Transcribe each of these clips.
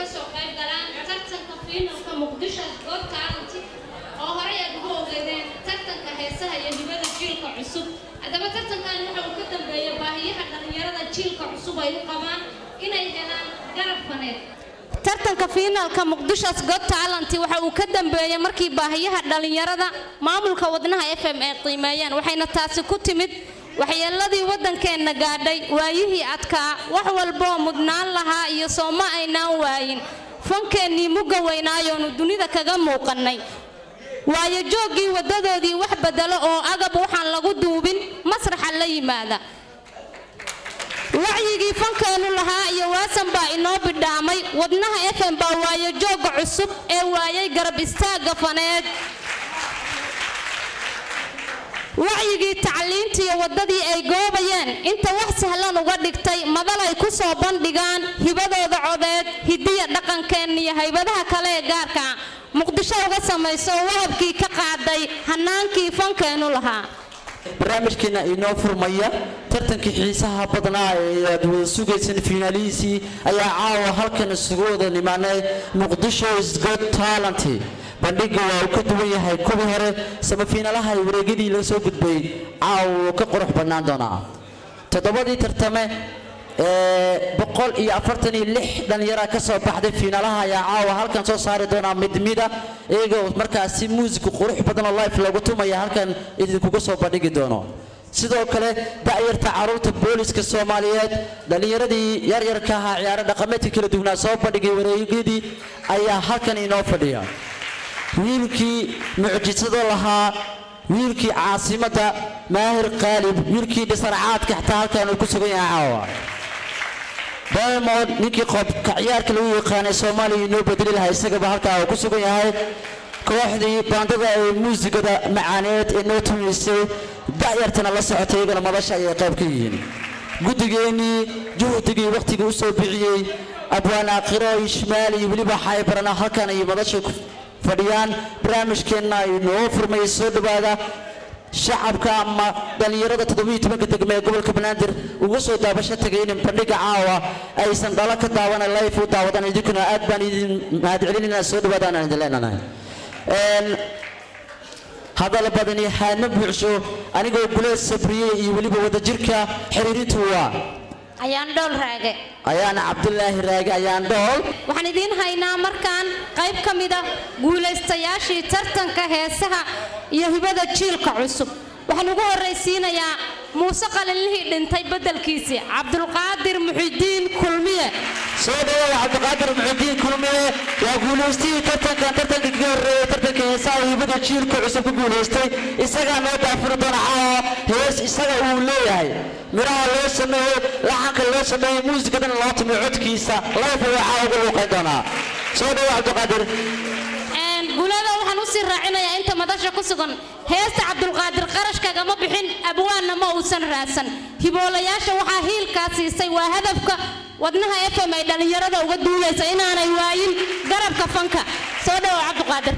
kasoo qayb galaan tartanka fiinalka muqdisho good talent oo horey aad ugu ogeedeen tartanka heesaha iyo hibada jiilka cusub haddaba tartankan waxa uu ka dambeeyay baahiyaha dhallinyarada jiilka cusub ay u qabaan inay helaan garab faneed tartanka fiinalka muqdisho got talent waxa uu ka dambeeyay markii baahiyaha dhallinyarada maamulka wadnaha f m ay qiimeeyeen waxayna taasi ku timid waxyeeladii waddankeenna gaadhay waayihii adkaa wax walboo mudnaan lahaa iyo sooma aynaan waayin fankeennii mugga weynaayoonu dunida kaga muuqannay waayo jooggii waddadoodii wax bedelo oo agab waxaan lagu duubin masraxa la yimaada wacyigii fankeennu lahaa iyo waasan baa inoo bidhaamay wadnaha f m baa waayo joogga cusub ee waayay garab istaagga faneed wacyigii tacliintiiyo waddadii ay goobayeen inta wax sahlan uga dhigtay madal ay ku soo bandhigaan hibadooda codeed hidiya dhaqankeenniyo haybadaha kale ee gaarka muqdisho uga samayso wahabkii ka qaaday hannaankii fankeennu lahaa barnaamijkeena inoo furmaya tartankii xiisaha badnaa ee aad wada sugayseen fiinaalihiisii ayaa caawa halkan isugu wada nimaanay muqdisho is got talent bandhiga waa uu ka duwan yahay kuwii hore samafiinaalaha ay wareegyadii laga soo gudbay caawa wuu ka qurux bannaan doonaa toddobadii tartame ee boqol iyo afartan iyo lix dhallinyara ka soo baxday fiinaalaha ayaa caawa halkan soo saari doonaa mid mida iyagoo markaasi muusiku qurux badan oo life loogu tumaya halkan idinkuga soo bandhigi doono sidoo kale da'yarta carruurta booliska soomaaliyeed dhallinyaradii yaryarka ahaa ciyaaro dhaqameedka kala duwanaa soo bandhigay wareegyadii ayaa halkan inoo fadhiya wiilkii mucjisada lahaa wiilkii caasimadda maahir qaalib wiilkii dhisarcaadka xataa halkan uu ku sugan yahay caawa diamond ninkii qobka ciyaarka lagu yaqaanay soomaaliya inoo bedeli lahaa isagaba halkaa uu ku sugan yahay kooxdii baandada ee muusigada macaaneed ee noo tumaysay da'yartana la socotay iyagana madasha ayay qayb ka yihiin guddigeennii juhdigii wakhtigii u soo bixiyey abwaan aakhiro ishmaal iyo weliba xaybarana halkan ay madasha ku fadhiyaan barnaamijkeenna inoo furmaya soo dhowaada shacabka ama dhallinyarada toddobiyo tobanka degme ee gobolka banaadir uga soo daabasho tagay in bandhiga caawa aysan dhalo ka daawana life u daawadaan idinkuna aad baan idin mahadcelinayna soo dhowaadaan aan idin leenahay hadal badani haadma buuxsho anigoo guleed sabriyey iyo weliba wadajirka xiriirintu waa ayaan dhool raage ayaana cabdulaahi raage ayaan dhool waxaan idiin haynaa markaan qayb ka mida guulaystayaashii tartanka heesaha iyo hibada jiilka cusub waxaan ugu horraysiinayaa muuse qalinlihii dhintay beddelkiisii cabdulqaadir muxidiin kulmiye soo dhawaada cabdiqaadir muxidiin kulmiye waa guulaystihii tartankan tartanka kaga horreeyey tartanka heesaha iyo hibada jiilka cusub ku guulaystay isagaa noo daafuri doona caawa hees isaga uu leeyahay midhaha loo sameeyey laxanka loo sameeyey muusikadana loo tumiyo codkiisa life ayaa caawa uga luuqayn doonaa soo dhawa cabdiqaadir guulada waxaan u sii raacinayaa inta madasha ku sugan heesta cabdulqaadir qarashkagama bixin abwaanna ma uusan raadsan hiboolayaasha waxaa hiilkaa siisay waa hadafka wadnaha f m ay dhallinyarada uga duulaysa inaanay waayin garabka fanka soo dhawow cabdiqaadir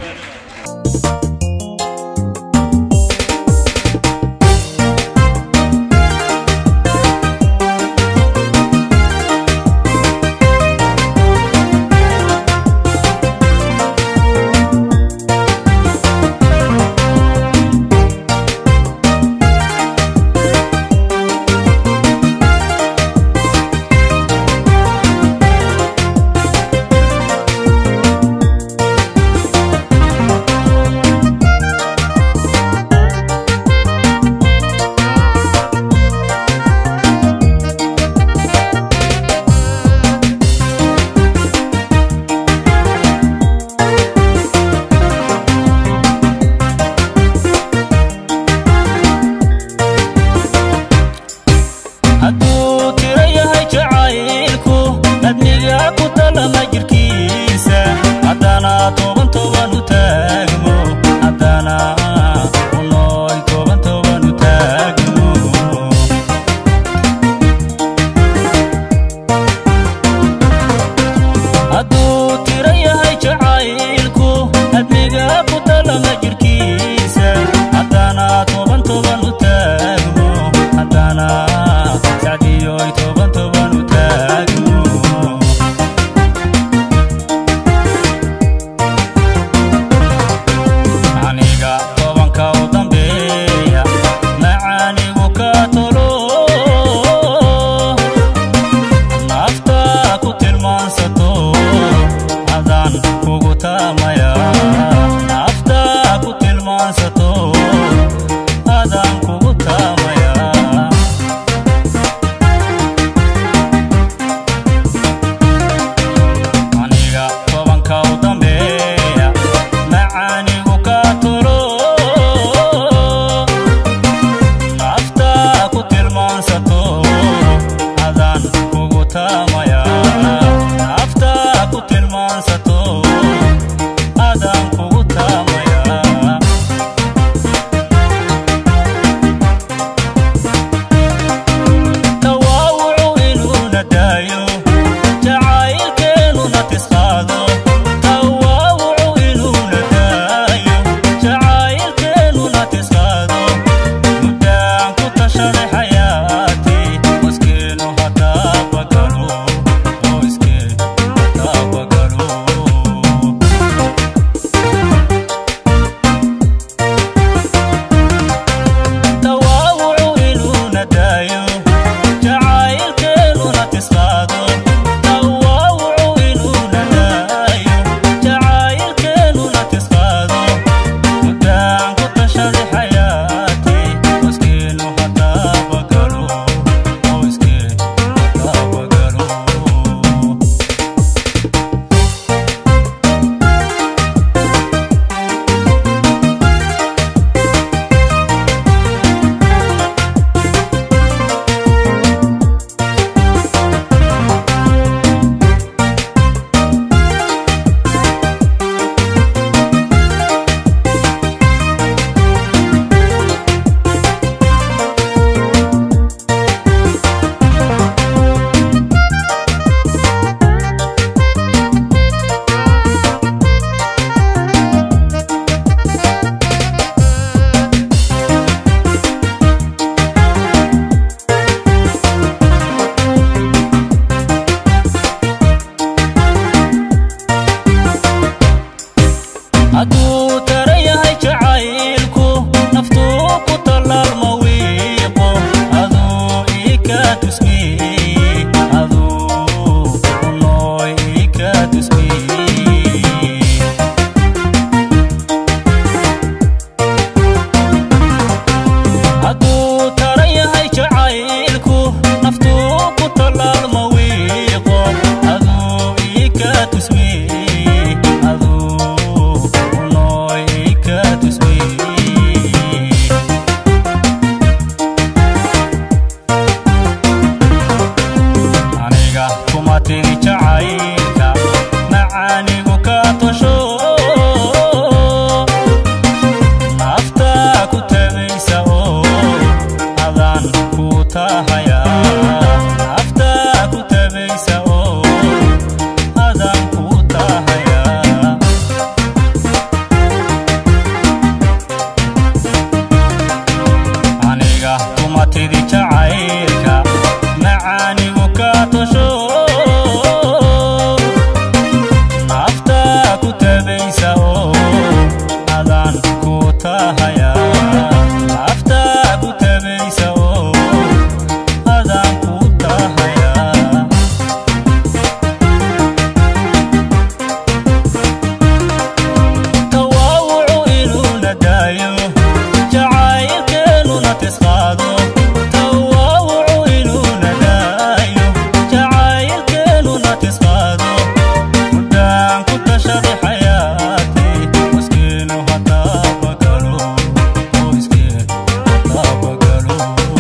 Thank taamaya nafta ku tilmaansato adaan kugu taamaya tawaawucu inuuna daayo jacaylkeennuna tisqaado tawaawucu inuuna daayo jacaylkeennuna tisqaado muddaan ku tashaday xayaatii qoyskeenu hadaa bagalo qoyskeenu hadaa bagalo tawaawucu inuuna daayo jacaylkeennuna tisqaado tawaawucu inuuna daayo jacaylkeennuna tisqaado muddaan ku tashaday xayaatii qoyskeenu hadaa bagalo qoyskeenu hadaa bagalo hadduu tara yahay jacaylku naftuu ku tallaalma wiiqo aduu ii ka tusmiyey aduu unooy ii ka tusmiyey hadduu tara yahay jacaylku naftuu ku tallaalma wiiqo aduu ii ka tusmiyey aduu unooy ii ka tusmiyey aniga kuma tiri jacaylka macaanigu ka tosho nafta ku tabaysa oo adaan ku tahaya nafta ku tabaysa oo adaan ku tahaya aniga kuma tidi jacaylka macaanigu ka tosho nafta ku tabaysa oo adaan ku tahaya nafta ku tabaysa oo adaan ku tahaya tawaawucu inuuna daayo jacaylkeennuna tisqaado tawaawucu inuuna daayo jacaylkeennuna tisqaado muddaan ku tashaday xayaatii qoyskeenu hadaa bagalo qoyskeenu hadaa bagalo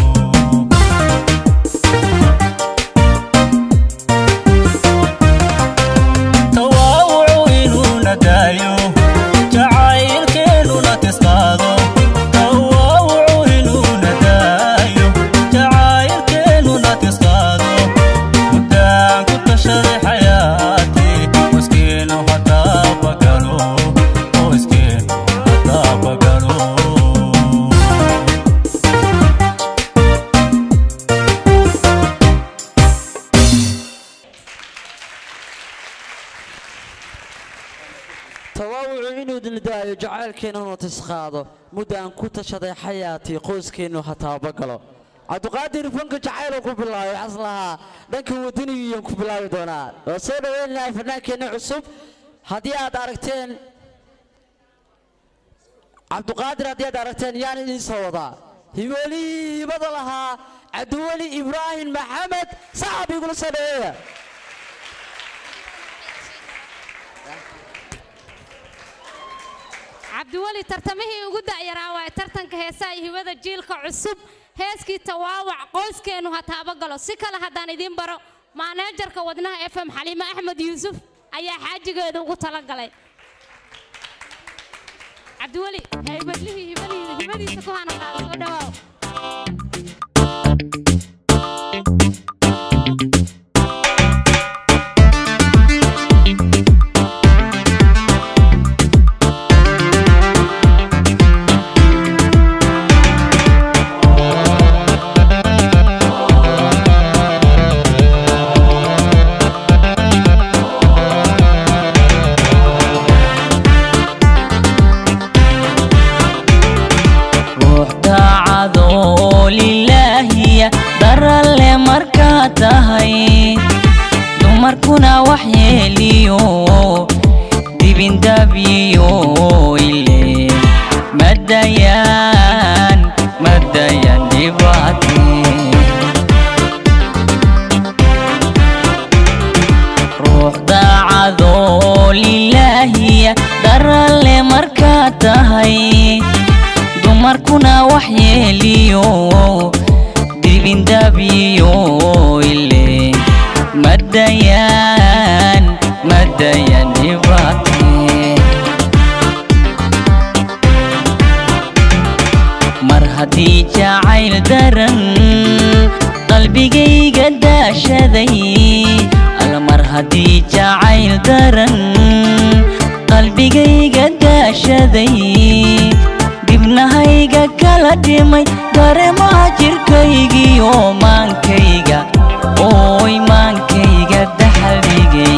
tawaawucu inuuna daayo jacaylkeennuna tisqaado tawaawucu inuuna daayo jacaylkeennuna tisqaado muddaan ku tashaday xayaatii qoyskeenu hadaa bagalo qoyskeenu hadaa bagalo tawaawucu inuu dildaayo jacaylkeennuna tisqaado muddaan ku tashaday xayaatii qoyskeennu ha taabagalo cabdiqaadir fanka jacayl ku bilaabay waxaas lahaa dhanka wadanigiiyan ku bilaabi doonaa waa soo dhaweynahay fannaankeenna cusub haddii aad aragteen cabdiqaadir haddii aad aragteen yaan idiin soo wadaa hiboolihii hibada lahaa cabdiweli ibraahim maxamed sacab igula soo dhaweeya cabdiweli tartamihii ugu da'yaraa waaye tartanka heesaha iyo hibada jiilka cusub heeskii tawaawac qoyskeennu ha taabagalo si kale haddaan idiin baro maaneejarka wadnaha f m xaliime axmed yuusuf ayaa xaajigeeda ugu talagalay cabdiweli haybadlihii hibadii- hibadiisa ku hana qaada soo dhawaaw ruux daacadoo lilaahiya daralle markaa tahay dumarkuna wax yeeliyo dibindabyiyo ile madayaan madayan dhibaate ruux daacadoo lilaahiya daralle markaa tahay dumarkuna wax yeeliyo dibindabyiyo ile madayaan madayan dhibaate mar haddii jacayl daran qalbigayga daashaday alla mar haddii jacayl daran qalbigayga daashaday dibnahayga kala dhimay dareemaha jirkaygiyo maankayga ooy maankayga daxaligay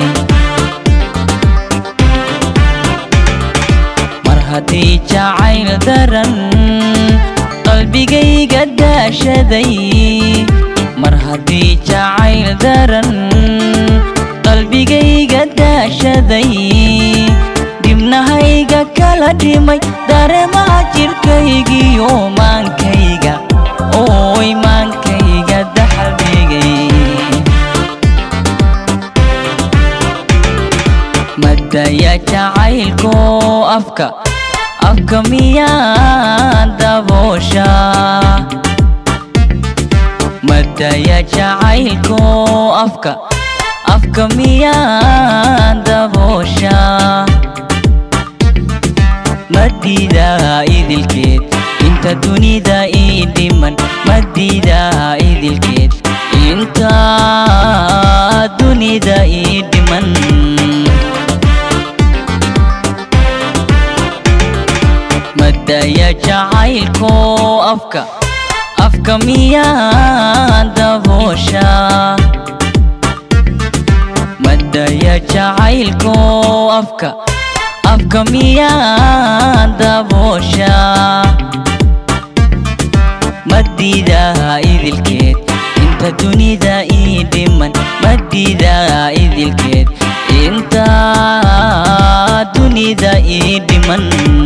mar haddii jacayl daran qalbigayga daashaday mar haddii jacayl daran qalbigayga daashaday dibnahayga kala dhimay dareemaha jirkaygiyo maankayga ooy maankayga daxaligay madaya jacaylko afka afka miyaa daboosha madaya jacaylko afka afka miyaa daboosha madida idilkeed inta dunida ii dhiman madida idilkeed inta dunida ii dhiman madaya jacaylko afka afka miyaa daboosha madaya jacaylko afka afka miyaa daboosha madida idilkeed inta dunida ii dhiman madida idilkeed inta dunida ii dhiman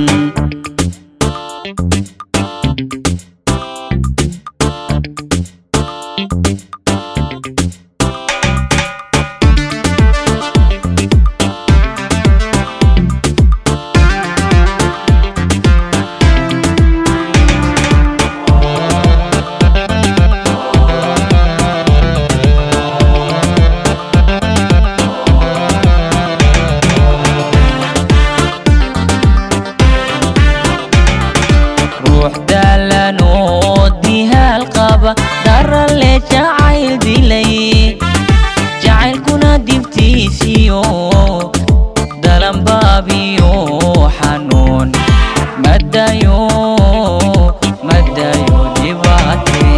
ruux daalan oo dihaal qaba darale jacayl dilay jacaylkuna dibtiisiyo dalanbaabiyo xanuun madayo madayo dhibaate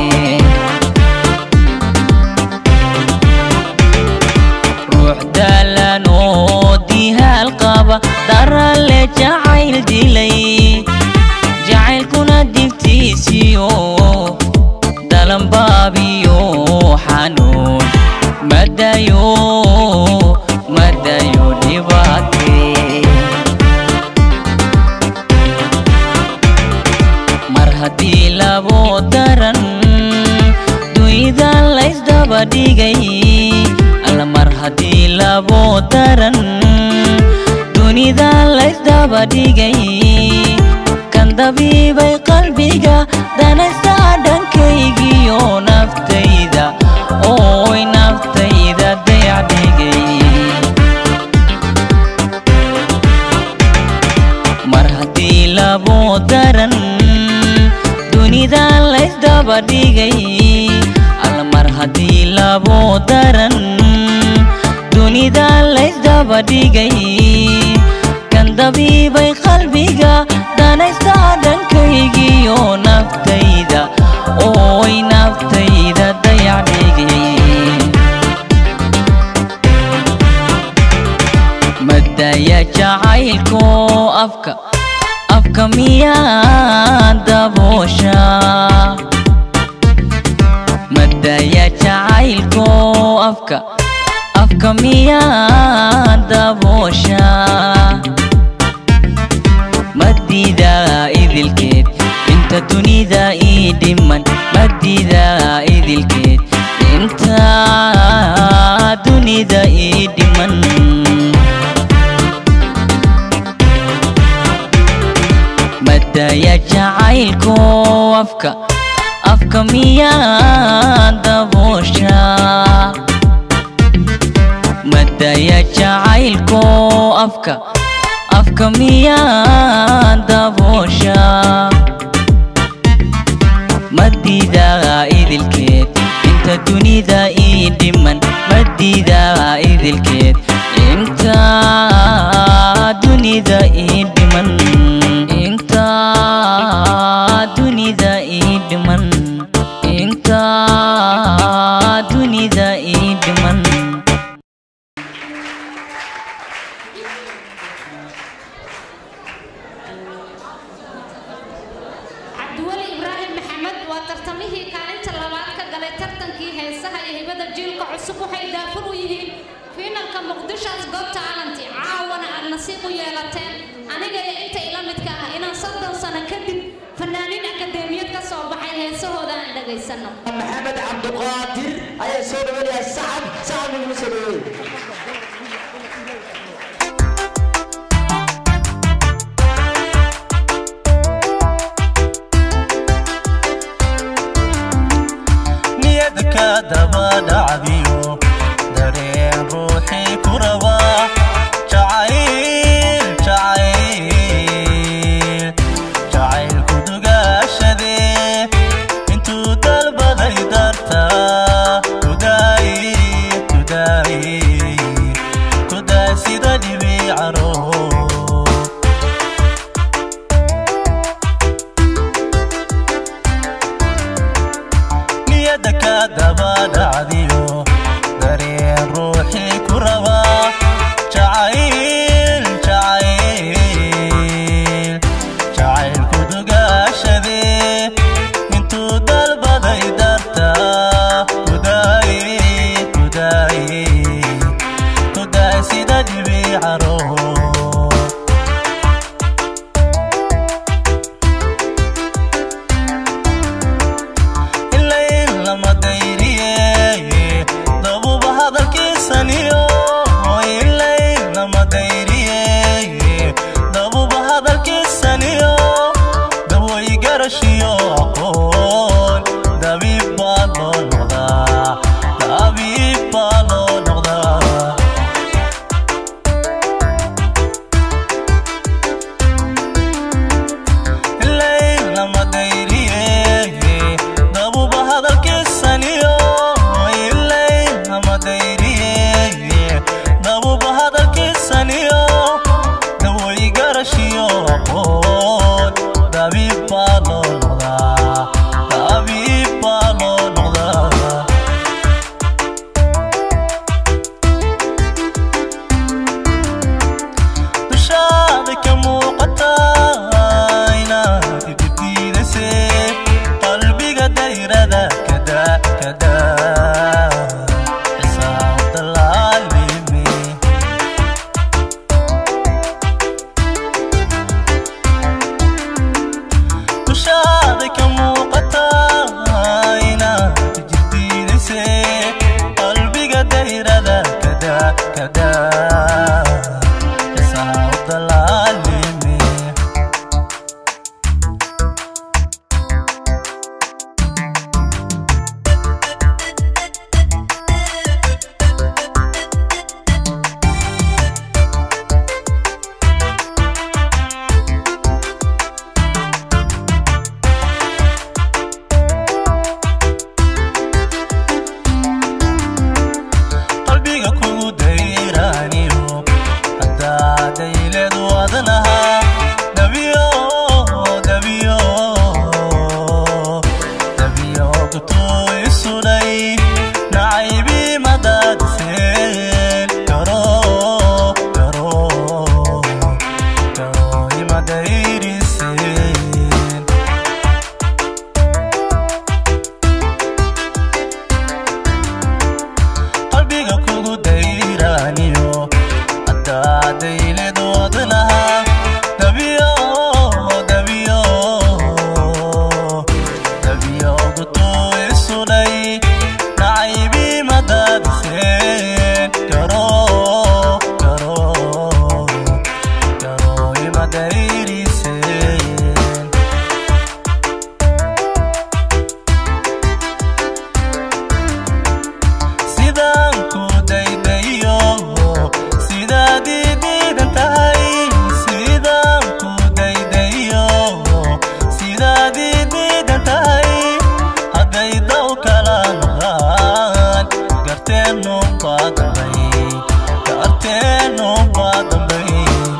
ruux daalan oo dihaal qaba darale jacayl dilay jacaylkuna dibtiisiyo dalanbaabiyo xanuun madayo madayo dhibaate mar haddii labo daran dunida laysdaba dhigay alla mar haddii labo daran dunida laysdaba dhigay kan dabiibay qalbiga danaysta dhankaygiyo naftayda ooy naftayda dayacdhigay mar haddii labo daran dunida laysdaba dhigay alla mar haddii labo daran dunida laysdaba dhigay kan dabiibay qalbiga danaysta dhankaygiyo naftayda ooy naftayda dayacdhigay madaya jacaylko afka afka miyaa daboosha madaya jacaylko afka afka miyaa daboosha madida idilkeed inta dunida ii dhiman madida idilkeed inta dunida ii dhiman madaya jacaylko afka afka miyaa daboosha madaya jacaylko afka afka miyaa daboosha madida idilkeed inta dunida ii dhiman madida idilkeed inta dunida ii dhiman inta dunida ii dhiman inta dunida ii dhiman cabdiweli ibraahim maxamed waa tartamihii kaalinta labaad ka galay tartankii heesaha iyo hibada jiilka cusub waxay daafur u yihiin fiinalka muqdisho's got talent caawana aad nasiib u yeelateen aniga iyo inta ila midka ah inaan soddon sano kadib fanaaniin akadeemiyad ka soo baxay heesahooda aan dhagaysano maxamed cabdiqaadir ayaa soo dhaweynaya sacab sacab iguma soo dhaweey niyada ka daba dhacdiyo dareen ruuxii ku raba jacayl jacayl jacaylku dugaashade intuu dalbaday darta kudaay kudaay kudaay sida dhibicaro niyada ka daba dhacdiyo dareen ruuxii ku raba jacayl jacayl jacaylku dugaashade intuu dalbaday darta kudaay kudaay kudaay sida dhibicaro ilayn lama dayriye dabuba hadalkiisaniyo ilayn lama dayriye dabuba hadalkiisaniyo daway garashiyo aqoon dabiib baa loo noqdaa dabiib baa loo noqdaa garteenu baadambay garteenu baadambay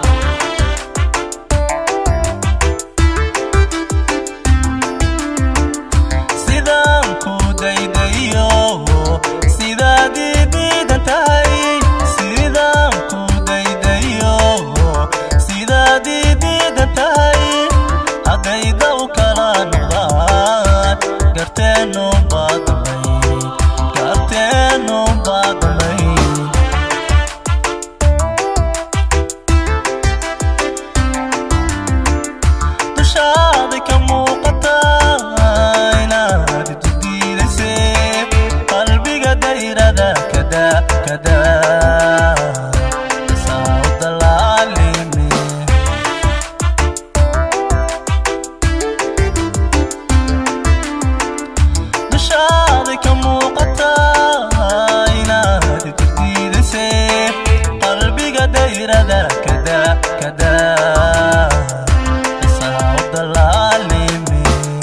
sidaan ku daydayo sidaad ii diidan tahay sidaan ku daydayo sidaad ii diidan tahay haddayda u kala noqdaan garteenu baadamay garteenu baadamay dushaada ka muuqata inaad jidiidaysay qalbiga dayrada kada kada saawda laalime dushaada ka muuqata inaad jidiidaysay qalbiga dayrada kada kada saawda laalime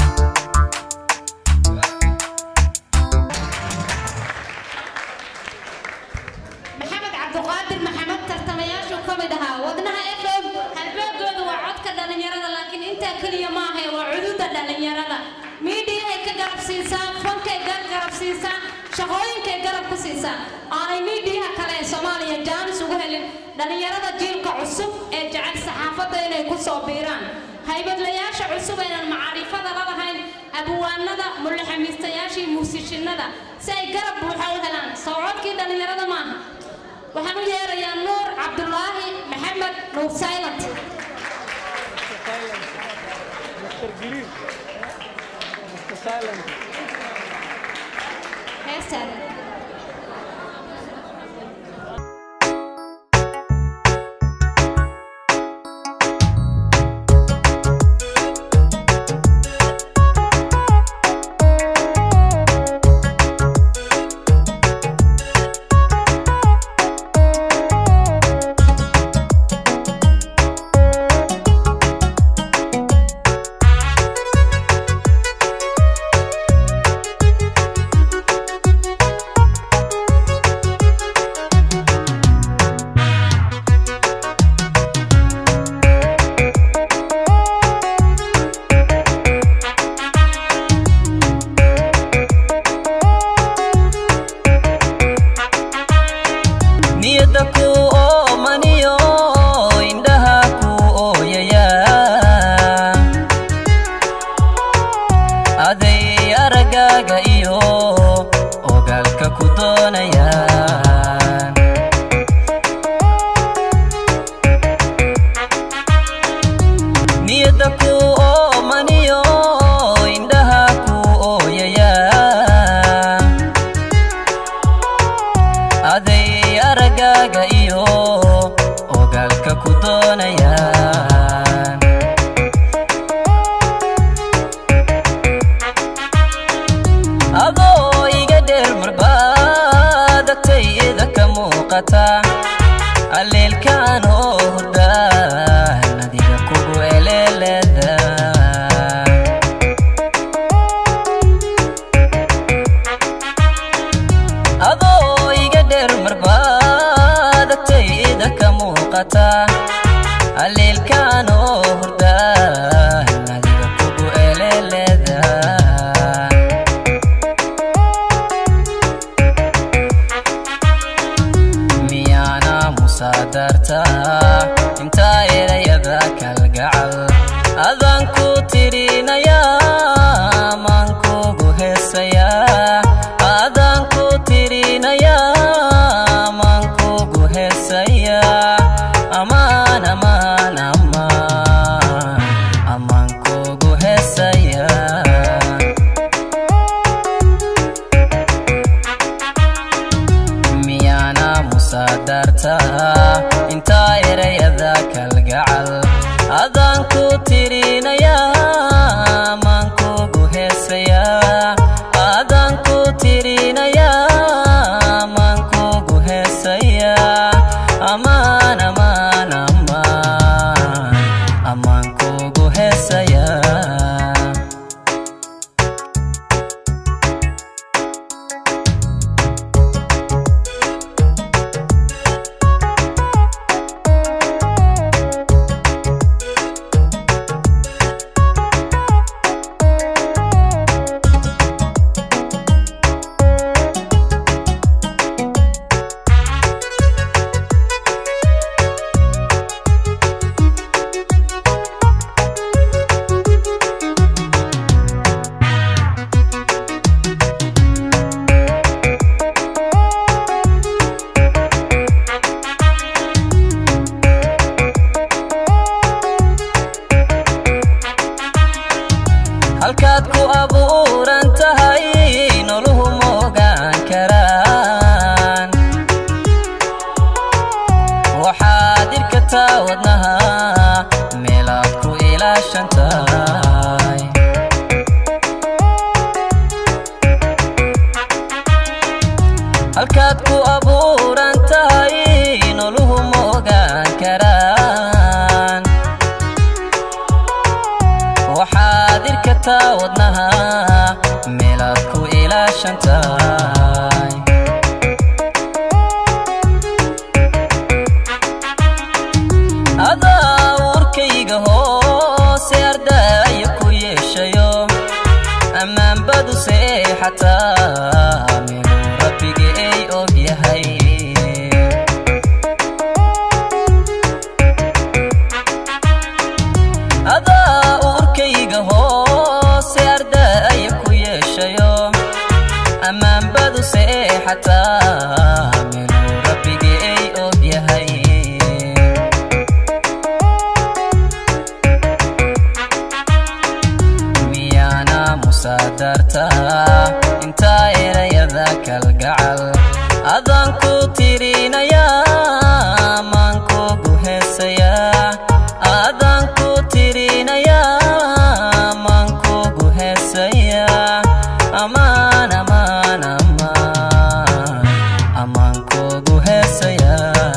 maxamed cabdiqaadir maxamed tartamayaashu ka mid ahaa wadnaha f m halbeegooda waa codka dhallinyarada laakiin intaa keliya ma ahay waa cududa dhallinyarada miidiyahay ka garab siisaa fankay gar garab siisaa shaqooyinkay garab ku siisaa aanay miidiyaha kale ee soomaaliya jaanis ugu helin dhallinyarada jiilka cusub ee jecel saxaafadda inay ku soo biiraan haybadlayaasha cusub aynan macaarifada la lahayn abwaanada mulixamiistayaashii muusishinada si ay garab buuxa u helaan soo codkii dhallinyarada maaha waxaan u yeerayaa nuur cabdulaahi maxamed nuur silent heestaan niyadda ku oomaniyo indhaha ku ooyaya aday aragaaga iyo ogaalka ku doonayaan niyadda ku oomaniyo indhaha ku ooyaya aday aragaaga iyo ogaalka ku doonayaan adoo iga dheer marbaadagtayda ka muuqata alleelkaan oo hurdaan adiga kugu eleeleda adoo iga dheer marbaadagtayda ka muuqata alleelkaan oo hurdaan adiga kugu eleeleda miyaana musaadarta intaa erayada kalgacal adaan ku tirinaya maan kugu heesaya adaan ku tirinaya maan kugu heesaya amaan amaan amaan amaan kugu heesaya miyaana musaadarta intaa erayada kalgacal adaan ku tirinaya maan kugu heesaya adaan ku tirinaya maan kugu heesaya amaan amaan amaan amaan kugu heesaya kartaa wadnaha meelaad ku ilaashan tahay halkaad ku abuuran tahay noluhu ma ogaan karaan waxaad irkataa wadnaha meelaad ku ilaashan tahay adaa uurkayga hoose ardaayo ku yeeshayo ammaanbadu seexataa minuu rabbiga ay og yahay adaa uurkayga hoose ardaayo ku yeeshayo ammaanbadu seexataa minuu rabbiga ay og yahay miyaana musaadarta intaa erayada kalgacal adaan ku tirinayaa maan kugu heesayaa adaan ku tirinayaa maan kugu heesayaa amaan amaan amaan amaan kugu heesayaa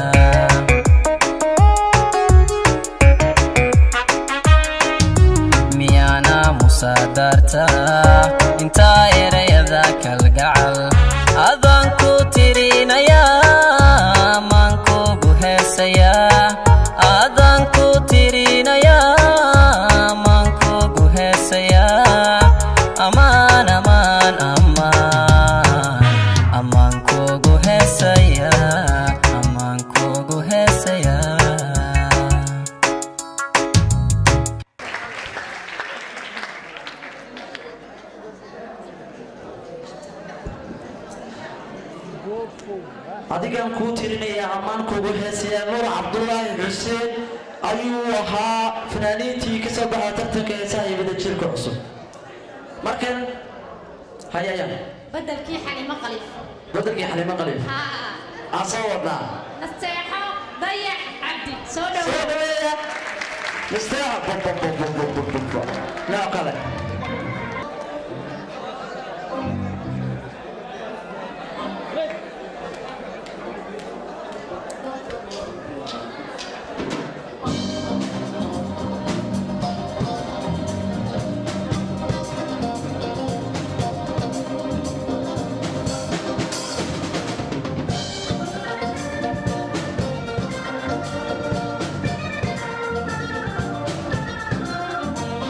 miyaana musaadarta intaa erayada kalgacal adaan ku tirinayaa maan kugu heesayaa adaan ku tirinayaa maan kugu heesayaa amaan amaan amaan amaan kugu heesayaa amaan kugu heesayaa adigaan kuu tirinayaa ammaan kugu heesayaa nuur cabdulaahi xuseen ayuu ahaa fanaaniintii ka soo baxay tartanka heesaha iyo wadajirka cusub markan hayaya بدلكي حليمة قليل badelkii xalimo qaliif ها aan soo wadnaa نستيحة ضيع عبدي سودا soo dhaweeya misteexa noo kale Thank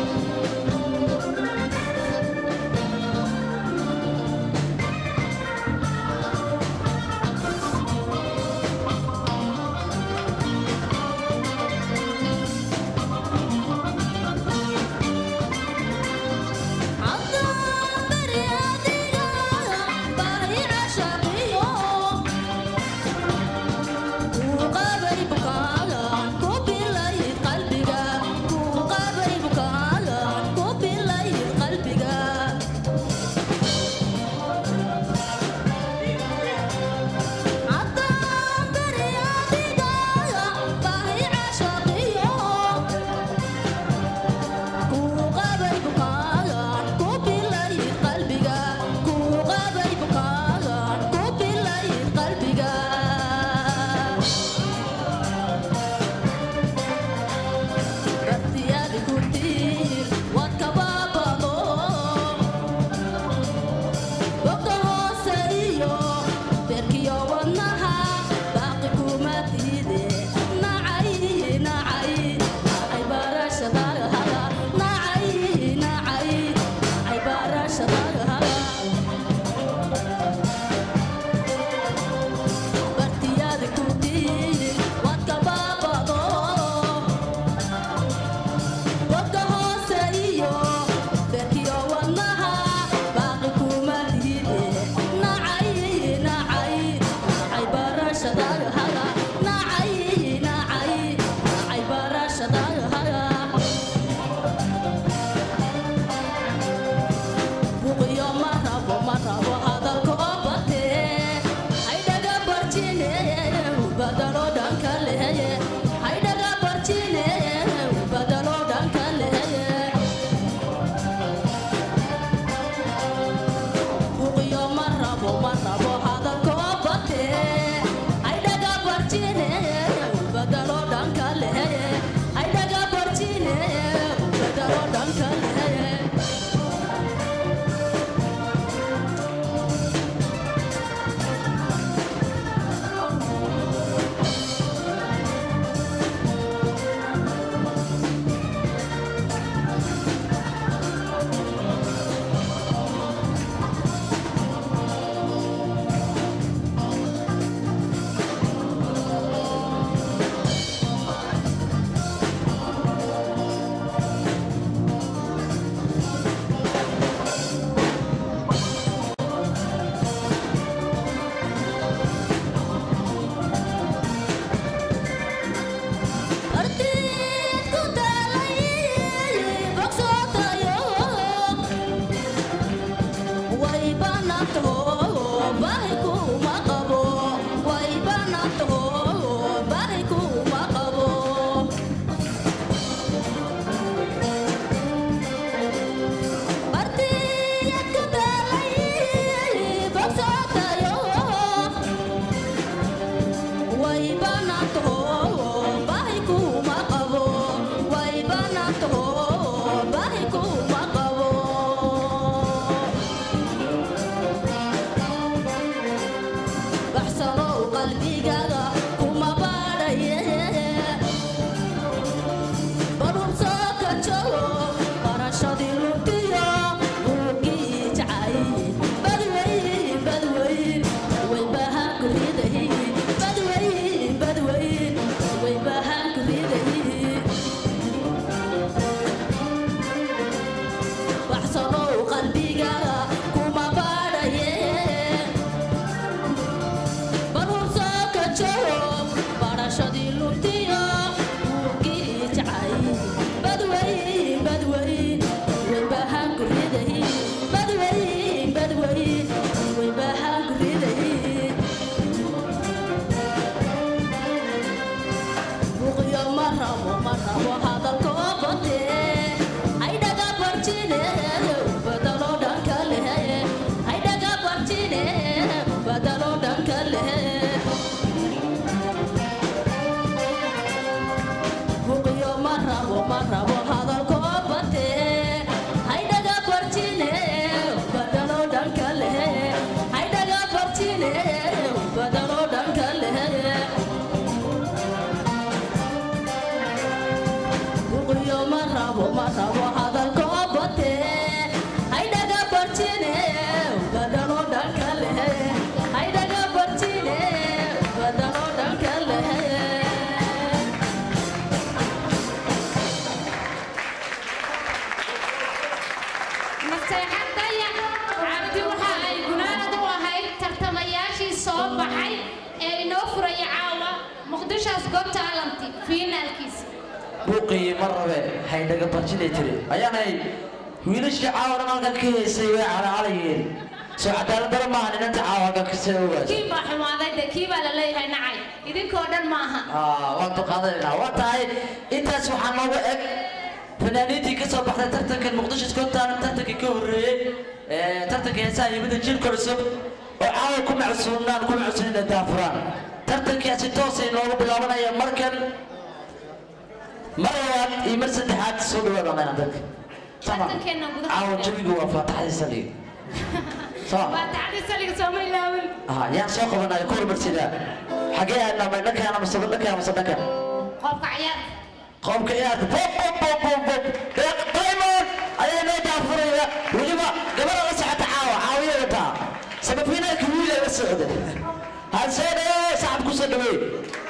naseexad dayax cabdi waxa ay gunaanad u ahayd tartamayaashii soo baxay ee inoo furaya caawa muqdisho's got talent fiinaalkiisa buuqii ma rabe haydhaga barjinay tiri ayaanay wiilashii caawa dhan halkan ka heysay way calaacalayeen soo cadaalad dara maaha ninanta caawa halkan kasii ogaas kii baa xumaaday dee kii baa la leeyahay nacay idinkoo dhan maaha waan duqaadanaynaa waa tahay intaas waxaa nooga eg fanaaniintii ka soo baxday tartankan muqdisho scotland tartankii ka horreeyey ee tartanka heesaha yimida jiilka cusub oo caawa ku macsuumnaan ku macsuumina daafuraan tartankaasi toosay noogu bilaabanaya markan mar labaad iyo mar saddexaad soo dhawaada mayna dadka Tartankeena gudaha caawa ku jawigu waa faataxadii saliga soo waa tacdii saliga sooma ilaawin aha yaan soo qabanayo ku hormarsidaa xagee aadnaa may dhankaana mase dhankaa mase dhanka qofka ciyaar qomka ciyaarta bob bob bob bob bob deeq diamond ayaa noo daafuraya weliba gabadha la socota caawa caawiya wataa samafinaalka wiil ay la socda halsee dhawee sacab ku soo dhaweey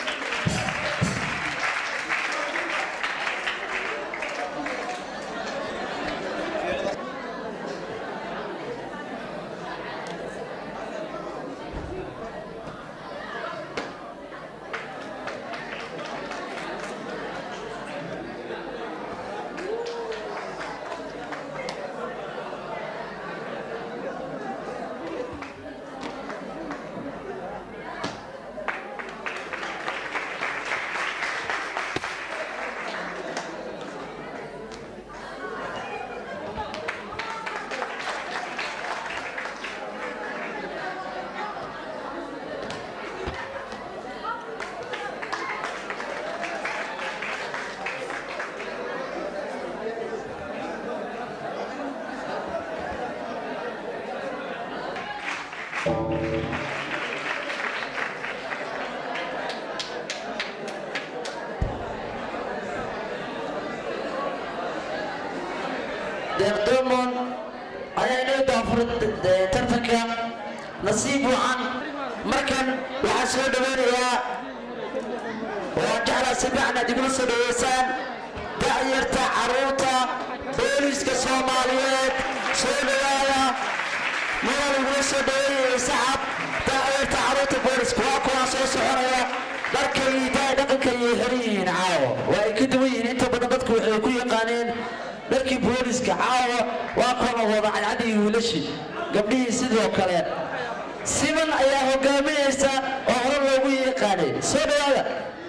deeq diamond ayaa inoo daafuray tartanka nasiib wacan markan waxaa soo dhaweynayaa waan jeclaa si fiican aad igula soo dhaweysaan da'yarta carruurta booliska soomaaliyeed soo dhawaada madan igula soo dhaweynayay sacab da'yarta carruurta booliska waa kuwaa soo soconaya dharkay daa dhaqanka ayay xiran yihiin caawa waa ay ka duwan yihiin inta badan dadku waxay ku yaqaaneen dharkii booliska caawa waa kuwa wada cadcad iyo wiilashii gabdhihii sidoo kale siman ayaa hogaaminaysa oo hore loogu yaqaanay soo dhawaada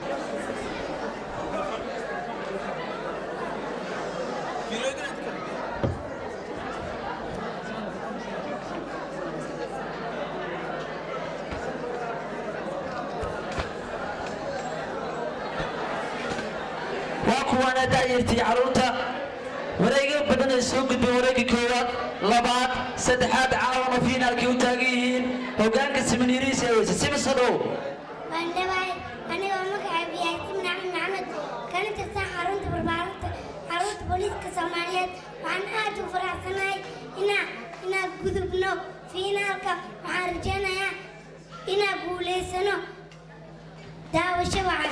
waa kuwaana da'yartii carruurta wareega badan ay soo gudbeen wareegga koowaad labaad saddexaad caawana fiinaalkii u taagan yihiin hoggaanka simaniriis ee weyse simisa dhow waan dhawahay anigoo magacaygu yahay simna axmed maxamed kana tirsan xarunta barbaarinta xarunta booliiska soomaaliyeed waxaan aad u faraxsanahay inaa inaan gudubno fiinaalka waxaan rajaynayaa inaan guulaysano daawasho wacan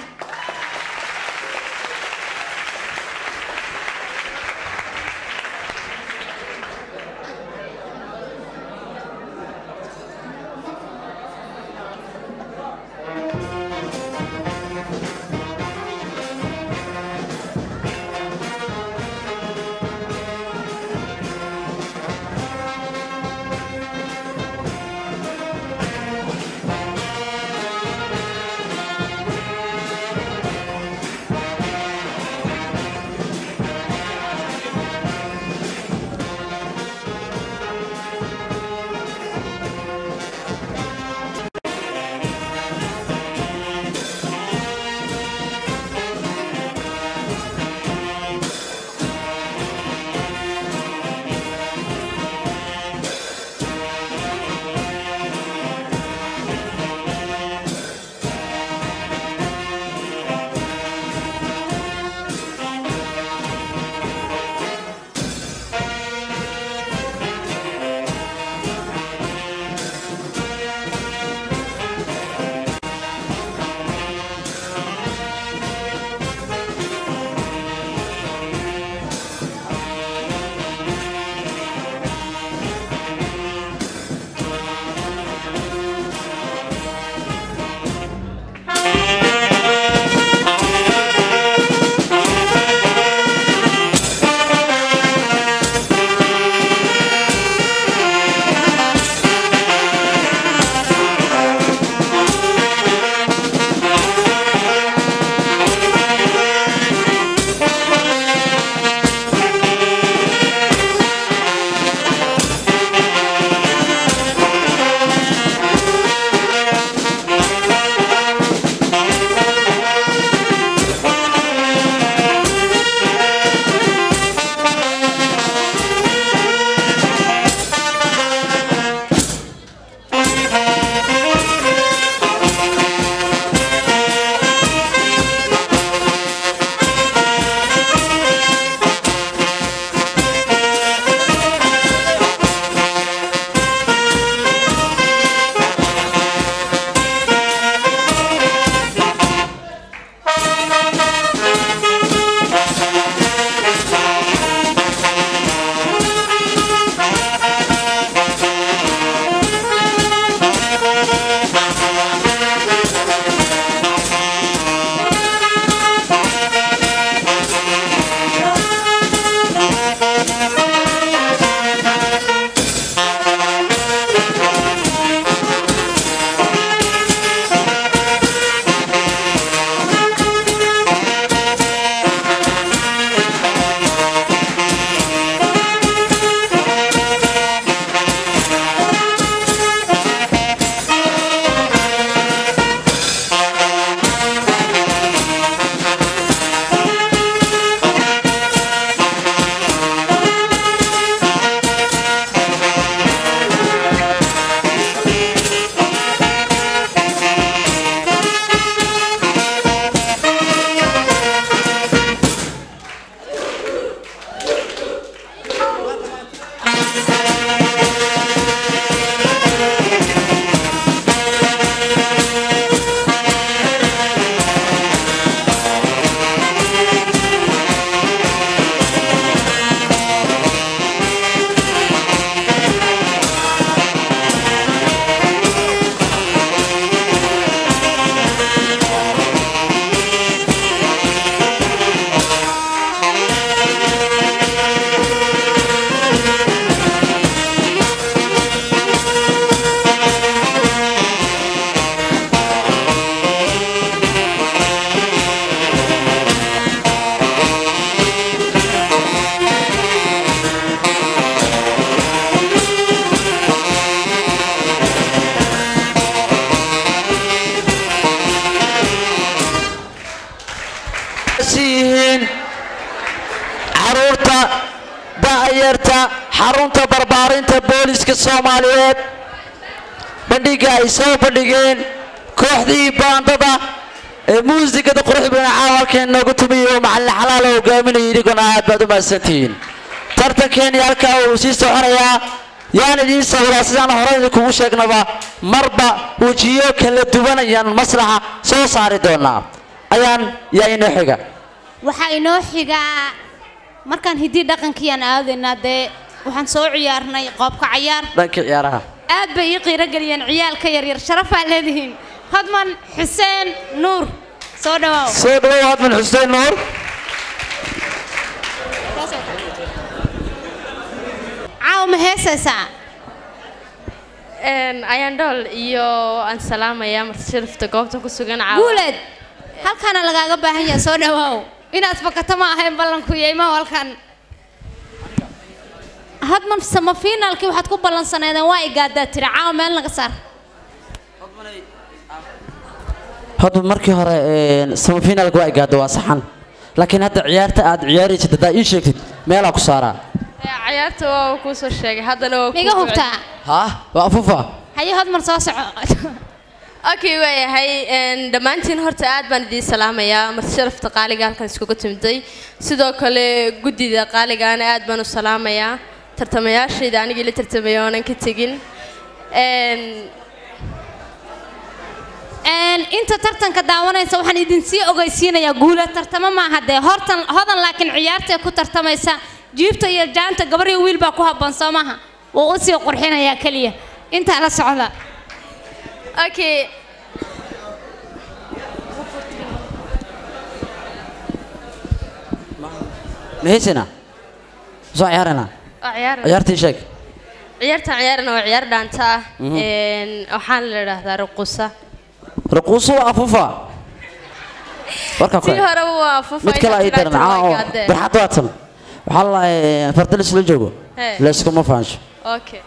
Thank diyaarsan yihiin caruurta da'yarta xarunta barbaarinta booliska soomaaliyeed bandhiga ay soo bandhigeen kooxdii baandada ee muusikada quruxda badan caawa halkeen noogu tumiyo macalin xalaal oo hogaaminaya idiguna aad baad u mahadsantihiin tartankeeni halkaa uu sii soconayaa yaan idiin sawiraa sidaan hore idinkugu sheegnaba marba wejiyo kala duwan ayaan maslaxa soo saari doonaa ayaan yaa inoo xiga waxaa inoo xigaa markaan hiddii dhaqankiiyaan aadaynaa dee waxaan soo ciyaarnay qoobka cayaar dhankii ciyaaraha aad bay ii qiiro geliyeen ciyaalka yaryar sharafaa leedihiin hodman xuseen nuur soo dhawaaw soo dhawow hadman xuseen nuur caawa ma heesaysaa ayaan dhool iyo aan salaamayaa marti sharafta goobta ku sugan caawa guuleed halkaana lagaaga baahan yahay soo dhawaaw inaad fakato ma ahayn ballanku yeymaho halkan hadman sama finaalkii waxaad ku ballansaneedeen waa igaadaa tiri caawa meel naga saar hadba markii hore samafinaalka waa igaada waa saxan laakiin hadda ciyaarta aad ciyaaraysid haddaa ii sheegtid meelaa ku saaraa cayaarta waa kuu soo sheegay haddana waa miga hubtaa haa waa afufa haye hodman soo soco okay waayahay dhammaantiin horta aad baan idiin salaamayaa marti sharafta qaaliga halkan iskugu timiday sidoo kale guddida qaaligaana aad baan u salaamayaa tartamayaashayda anigii la tartamaya oonan ka tegin inta tartanka daawanaysa waxaan idinsii ogeysiinayaa guula tartamo maaha dee hortan hodan laakiin ciyaartay ku tartamaysa jiibta iyo jaanta gabar iyo wiil baa ku habboon soo maaha wuu u sii qurxinayaa keliya intaa la socda okay maheysina soo ciyaarana waa ciyaar ciyaartii sheeg ciyaarta ciyaarana waa ciyaar dhaanta ah waxaan la idhaahdaa ruqusa raquuso waa afufa warka tii kale hore waa fufa mid kale ay daran caa oo barxad waatan waxaa la lahay farda laisla joogo Hey. layskuma faansho okay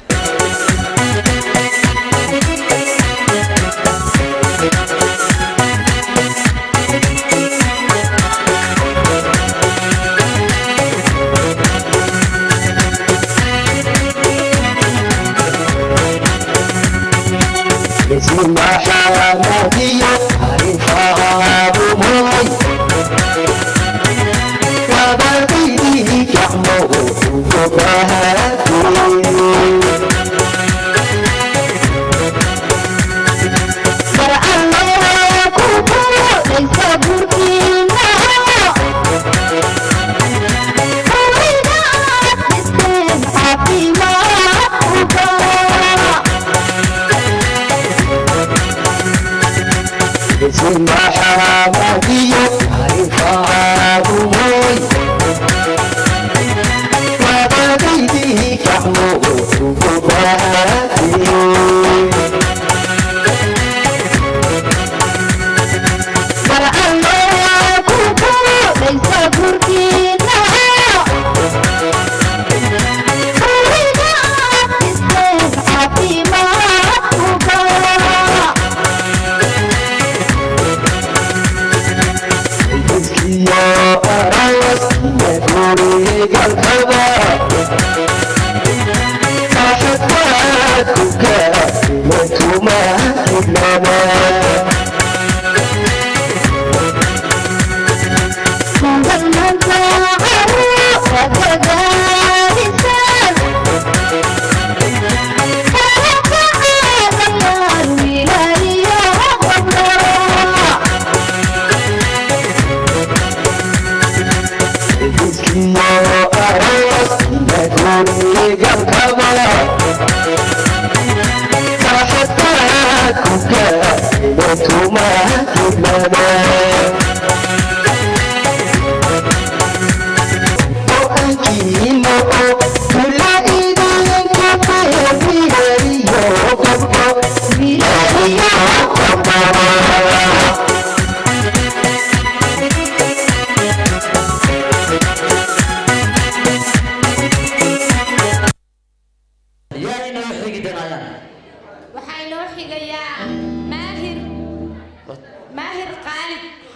yaa inoo xigi doonayaan waxaa inoo xigayaa maahir maahir qaalib xaaladda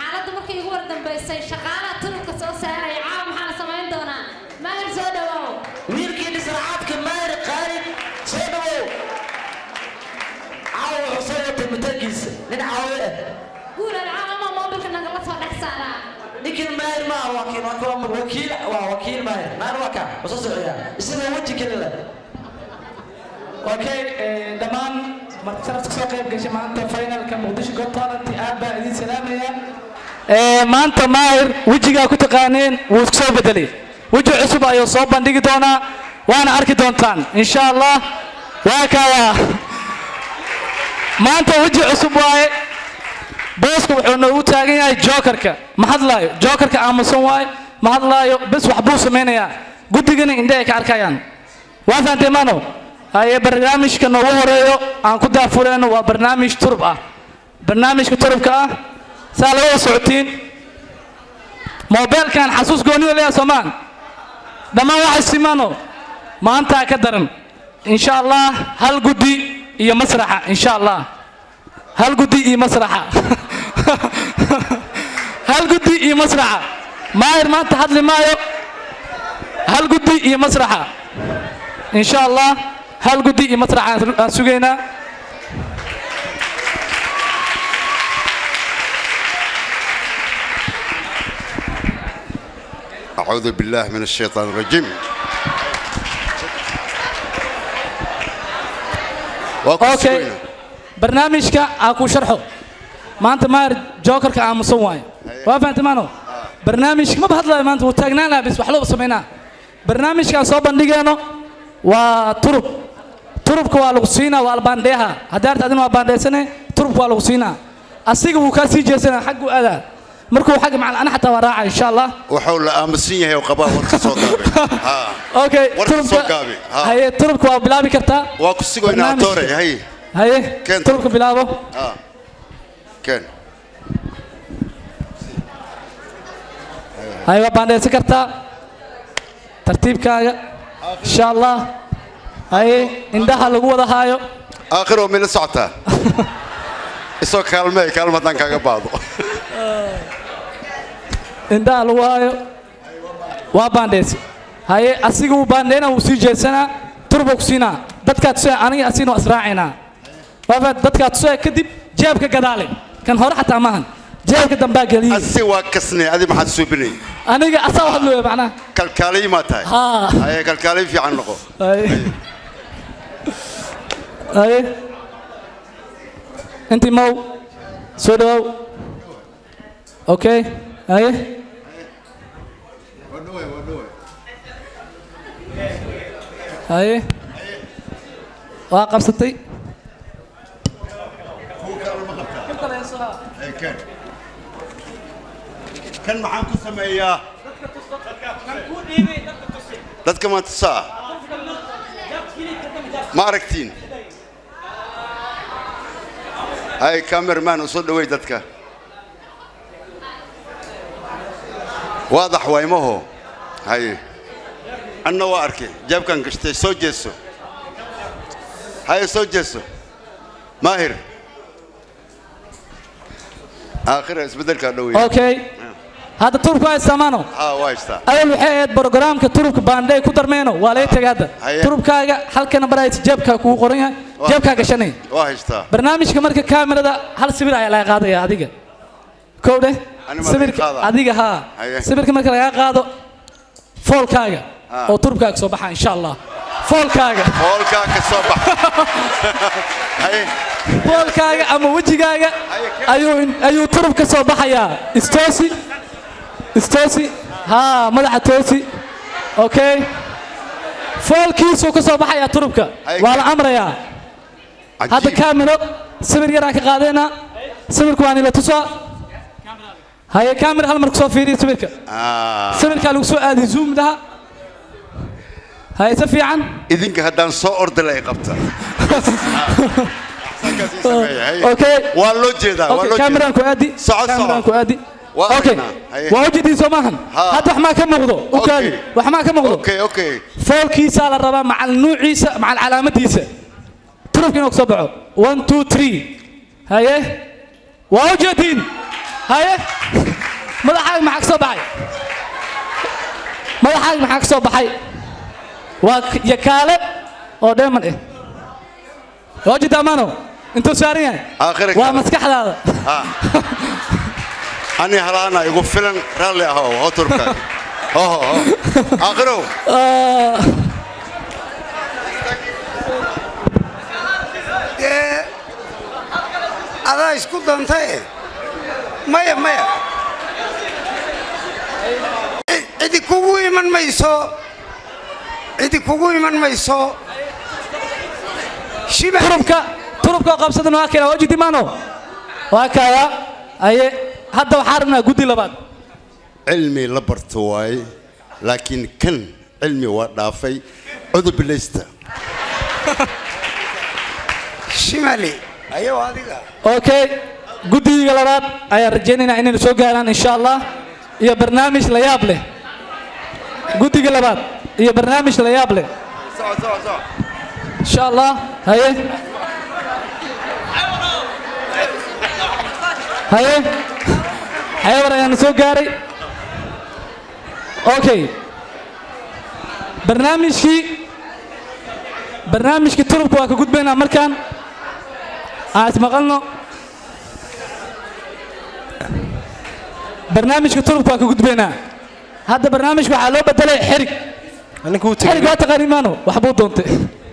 markii ugu wardambaysay shaqaalaha turubka soo saaraya caawa maxaa la samayn doonaa mahal soo dhawaaw wiilkii dhisracaadka maahir qaalib soo dhawow caawa wuxuu soo watay mutagiisa nin caawe ah guulan caawama moobilka nagala soo dhex saaraa ninkan maahir ma aha wakiil waa waa wakiil waa wakiil maahir maahir waa kaa waa soo socdaa isagoo weji kale leh okay eh, dhammaan marti sharafta kasoo qayb gashay maanta finalka muqdisho got talent aad baa idiin salaamaya Eh, maanta maahir wejigaa ku taqaaneen wuu isku soo bedelay weji cusub ayuu soo bandhigi doonaa waana arki doontaan insha allah waa kaya maanta weji cusub waaye booska wuxuu noogu taagan yahay jokerka ma hadlaayo jokerka aamusan waaye ma hadlaayo bes wax buu samaynayaa guddigana indhe ay ka arkayaan waa fahamtay mano haye barnaamijka noogu horeeyo aan ku daafureyno waa barnaamij turub ah barnaamijka turubka ah saa la wada socotiin moobeelkan xasuus gooniyo leeya soomaan dhammaan waxay simano maantaa ka daran insha allah hal guddi iyo masraxa insha allah hal guddi iyo masraxa hal guddi iyo masraxa maahir maanta hadli maayo hal guddi iyo masraxa insha allah hal guddi iyo masraxa aan- aan sugaynaa أعوذ بالله من الشيطان الرجيم okay barnaamijka aan ku sharxo maanta maahir jokerka aamusan waaye waa fahamtay maano barnaamijka maba hadlayo maanta wuu taagnaan lahaa bis wax looba samaynaa barnaamijkaan soo bandhigeeno waa turub turubka waa lagu siinaa waa albaandheeha haddii arta adina waa baandheysane turubka waa lagu siinaa asiga wuu kaa sii jeesanaa xaggu aadaa markuu xagga macal ana xataa waa raaca insha allah وحول أمسين يا وقبا ورقصوا قابي ها okay Warka soo turubka gaabi, ha. haye turubka waa bilaabi kartaa وكسيقوا إنا barnaamijka. أطوري هاي haye Keen turubka bilaabo ها كان haye waa baandheysan kartaa tartiibkaaga insha allah haye indhaha lagu wada haayo آخر من السعطة إسوا كلمة كلمة تنكا قباضو indhaha lagu haayo waa baandheysi haye asiga wuu baandheyna wuu sii jeesanaa turba ku siinaa dadkaa tusaya aniga asigna waa israacaynaa waa dadkaa tusaya kadib jeebka gadaale kan hore xataa maahan jeebka dambaa geliye أسي واكسني هذه ما حد سوبني aniga asaa hadlooya macnaha كالكالي ما تاي ها هاي كالكالي في عنقه haye haye intii mow soo dhawow okay haye haye waa qabsatay كان كان معاكم سمية dadka ma tusaa ma aragtiin hay cameraman u soo dhaweey dadka waadax waymaho hay anna waa arkay jeebkan gashtay soo jeeso hay soo jeeso maahir aakhira isbedelkaa dhaweey okay hadda turubka waa isamaano haa waa haystaa awal waxay ahayd brogaraamka turubka baandhay ku darmeyno waa laga tegay hadda Haye. turubkaaga halkana baraysa jeebkaa kugu qoran yahay Waa. jeebkaa gashanay waa haystaa barnaamijka marka kaamirada hal sawir ayaa laga qaadaya adiga kow dheh Ani ma sawirka laga qaadaa? adiga haa Haye. sawirka marka laga qaado foolkaaga Ah. oo turubkaaga soo baxa insha allah foolkaaga foolkaa ka soo baxa haye foolkaaga ama wejigaaga Haye, ke- ayuu ayuu turub ka soo baxayaa istoosi istoosi haa madaxa toosi okay foolkiisuu ka soo baxayaa turubka Haye, waa ke- la amrayaa hadda cajiib kaamiro sawir yaraan ka qaadayna sawirka waa nila tusaa haye kaamira hal mar kusoo fiiriya sawirka Ah, sawirkaa lagu soo aadi zoomdaha haye si fiican idinka haddaan soo ordala ay qabta Saakaas ii sameeya, haye. okay waa loo jeedaa waa okay loo kaamiraan ku jeedaa aadi Socod, kaamiraan socod. ku aadi Waa okay aragnaa, haye. waa ujeedin soo maahan Haa. hadda wax maa ka muuqdo u kaadi Okay. wax maa ka muuqdo okay okay foolkiisaa la rabaa macal nuuciisa macal calaamadiisa turubka inuu kasoo baxo one two three haye waa ujeediin haye madaxaaga maxaa ka soo baxay madaxaaga maxaa ka soo baxay waa k- yakaale oo dheeman ah oo jidda amaano intuu saaran yahay Aakhirka waa kale. maskaxdaada ani halaana igu filan raalli ahow hoo turka hoho ho aakhirow Ah, dee adaa isku dantae maya maya Ci- cidi kugu iman mayso cidi kugu iman mayso shiba turubka turubka oo qabsadan waa keenaa oo jidda amaano waa kaaya aye hadda waxaa rabnaa guddi labaad cilmi la barto waaye laakiin kan cilmi waa dhaafay cudubilaysta shimali ayow adiga okay guddiga labaad ayaan rajaynaynaa inaynu soo gaaraan insha allah iyo barnaamij la yaab leh guddiga labaad iyo barnaamij la yaab leh insha allah haye haye xeebar ayaanu soo gaaray okay barnaamijkii barnaamijkii turubka waa ka gudbaynaa markaan aan ismaqalno barnaamijka turubka waa ka gudbaynaa hadda barnaamijka waxaa loo bedelay xerig xerig waa taqaani maano waxbuu doontay